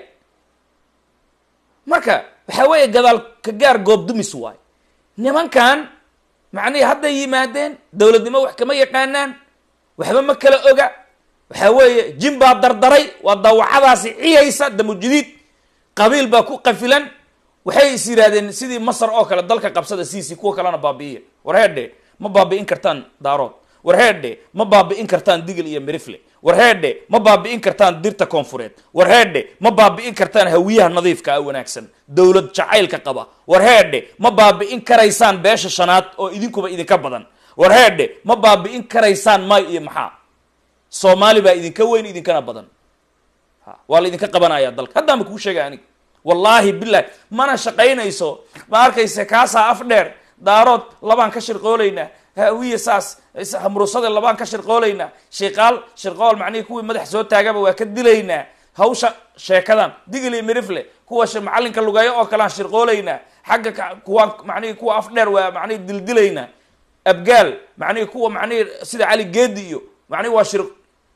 marka waxaa weeye gadaal ka gaar goob dumis waay nimankan macnihii hadday yimaadeen dowladnimo wax kama yaqaanaan waxba ma kala oga waxaa weeye jin baa dardaray waa dawacadaasi ciyaysa damujidiid qabiil baa ku qafilan waxay is yidhaahdeen sidii masar oo kale dalka qabsada siisi kuwa kalena baabi'iya war heedhe ma baabi'in kartaan daarood war heedhe ma baabi'in kartaan digil iyo mirifle war heedhe ma baabi'in kartaan dirta koonfureed war heedhe ma baabi'in kartaan hawiyaha nadiifka ah wanaagsan dowlad jacaylka qaba war heedhe ma baabi'in karaysaan beesha shanaad oo idinkuba idinka badan war heedhe ma baabi'in karaysaan may iyo maxaa soomaali baa idinka weyn idinkana badan waa la idinka qabanaya dalka haddaanba kuu sheega anig wallaahi bilahi mana shaqaynayso ma arkayse kaasaa af dheer daarood labaan ka shirqoolaynaa hawiye saas hamrusade labaan ka shirqoolaynaa shiqaal shirqool macnihii kuwii madax soo taagaba waa ka dilaynaa hawsha sheekadan digil iyo mirifle kuwa macallinka lugeeyo oo kalean shirqoolaynaa xagga kuwaan macnihii kuwa af dheer waa macnihii dildilaynaa abgaal macnihii kuwa macnihii sida cali geedi iyo macnihi waa shir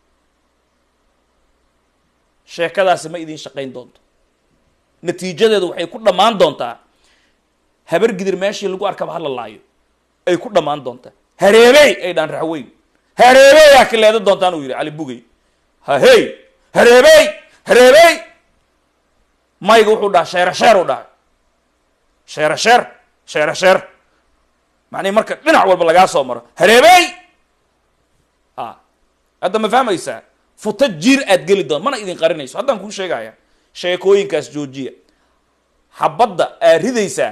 sheekadaasi ma idiin shaqayn doonto natiijadeedu waxay ku dhammaan doontaa habar gidir meeshii lagu arkaba hala laayo ay ku dhammaan doontaa hareebey ay dhaan raxweyn hareebeyaa kileeda doontaan uu yidhi cali bugey hahey hareebey hareebey mayga wuxuu dhaha sheere sheer u dhahay sheere sheer sheere sheer macnihi marka dhinac walba lagaa soo maro hareebey a hadda ma fahmaysaa futa jiir aad geli doon mana idin qarinayso haddaan kuu sheegaya sheekooyinkaas joojiya xabadda aad ridaysaa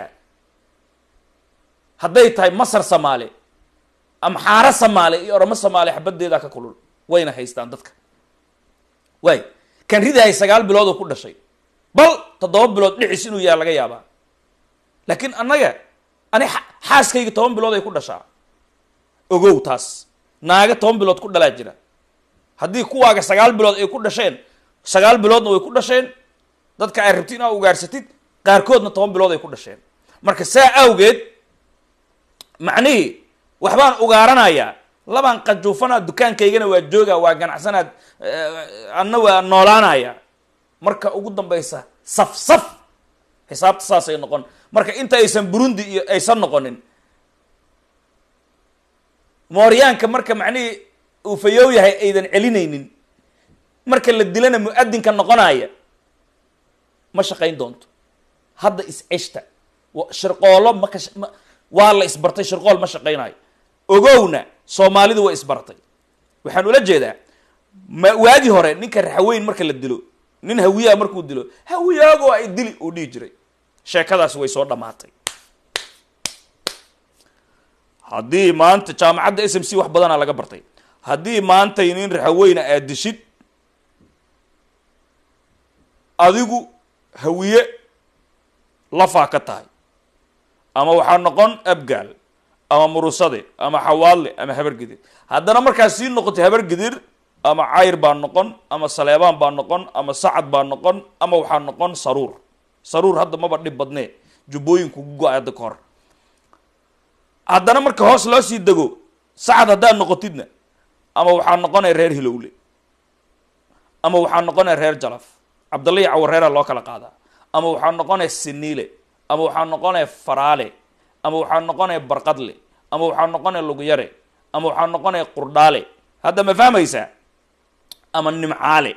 hadday tahay masar samaali amxaaro samaali iyo oromo samaali xabaddeedaa ka kulul wayna haystaan dadka waay kan ridahay sagaal bilood oo ku dhashay bal toddoba bilood dhicis inuu yaha laga yaabaa laakiin annaga ani xaaskayga toban bilood ay ku dhashaa ogow taas naaga toban bilood ku dhalaa jira haddii kuwaaga sagaal bilood ay ku dhasheen sagaal biloodna way ku dhasheen dadka ay rabti inaa ugaarsatid qaarkoodna toban bilood ay ku dhasheen marka saa awgeed macnihii waxbaan ugaaranayaa labaan qajuufanaa dukaankaygana waa joogaa waa ganacsanaad anna waa noolaanaya marka ugu dambaysa saf saf xisaabta saasay noqon marka inta aysan burundi iyo aysan noqonin mooryaanka marka macnihii uu fayow yahay aydan celinaynin marka la dilana mu-adinka noqonaya ma shaqayn doonto hadda is-ceshta wa- shirqoolo ma ka sh- ma- waa la isbartay shirqool ma shaqaynayo ogowna soomaalidu waa isbartay waxaan ula jeedaa ma waagii hore ninka raxweyn marka la dilo nin hawiyaa markuu dilo hawiyaagoo ay dili uu dhihi jiray sheekadaasi way soo dhammaatay haddii maanta jaamacadda s m c wax badanaa laga bartay haddii maantay nin raxaweyna aad dishid adigu hawiye lafaa ka tahay ama waxaa noqon abgaal ama murusade ama xawaadle ama habargidir haddana markaad sii noqotay habargidir ama cayr baa noqon ama saleebaan baa noqon ama sacad baa noqon ama waxaa noqon saruur saruur hadda maba dhib badnee jubbooyinku ku go-ay hadda ka hor haddana marka hoos loo sii dego sacad haddaad noqotidna ama waxaa noqonaya reer hilowle ama waxaa noqonaya reer jalaf cabdalla iyo cawareera loo kala qaadaa ama waxaa noqonaya siniile ama waxaa noqonaya faraale ama waxaa noqonaya barqadle ama waxaa noqonaya luguyare ama waxaa noqonaya qurdhaale hadda ma fahmaysaa ama nimcaale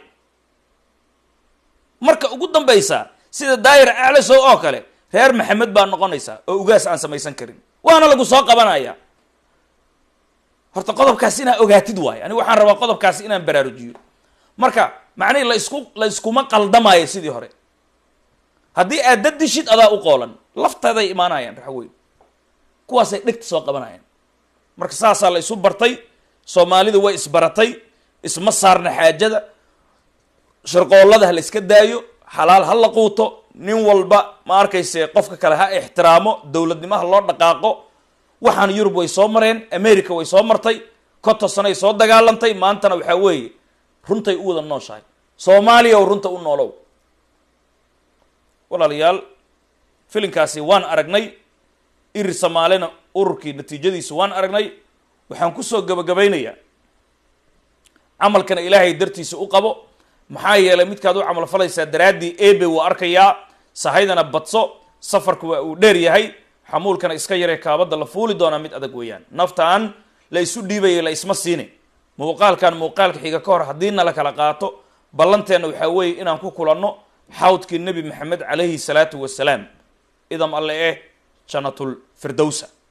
marka ugu dambaysa sida daayir aclasow oo kale reer maxamed baa noqonaysaa oo ugaas aan samaysan karin waana lagu soo qabanaya horta qodobkaasi inaa ogaatid waayo aniga waxaan rabaa qodobkaasi inaan baraarujiyo marka macnihi la isku la iskuma qaldamaayo sidii hore haddii aad dad dishid adaa u qoolan lafteeday imaanayaan raxweyn kuwaasay dhegta soo qabanayaan marka saasaa la isu bartay soomaalidu way isbaratay isma saarna xaajada shirqoollada ha la iska daayo xalaal ha la quuto nin walba ma arkayse qofka kale ha ixtiraamo dowladnimaha loo dhaqaaqo waxaan yurub way soo mareen america way soo martay konton sanay soo dagaalantay maantana waxaa weeye runtay u wada nooshahay soomaaliya oo runta u noolow walaalayaal filinkaasi waan aragnay irir soomaalina ururkii natiijadiisu waan aragnay waxaan kusoo gabagabaynayaa camalkana ilaahay dartiisa u qabo maxaa yeelay midkaad u camal falaysaa daraaddii ebe wuu arkayaa sahaydana badso safarku waa uu dheer yahay xamuulkana iska yaree kaabadda la fuuli doonaa mid adag weeyaan naftaan la isu dhiibaya la isma siine muuqaalkan muuqaalka xiga ka hor haddii na la kala qaato ballanteenna waxaa weeye inaan ku kulanno xawdkii nebi maxamed calayhi salaatu wasalaam idam alle eh jannatul firdowsa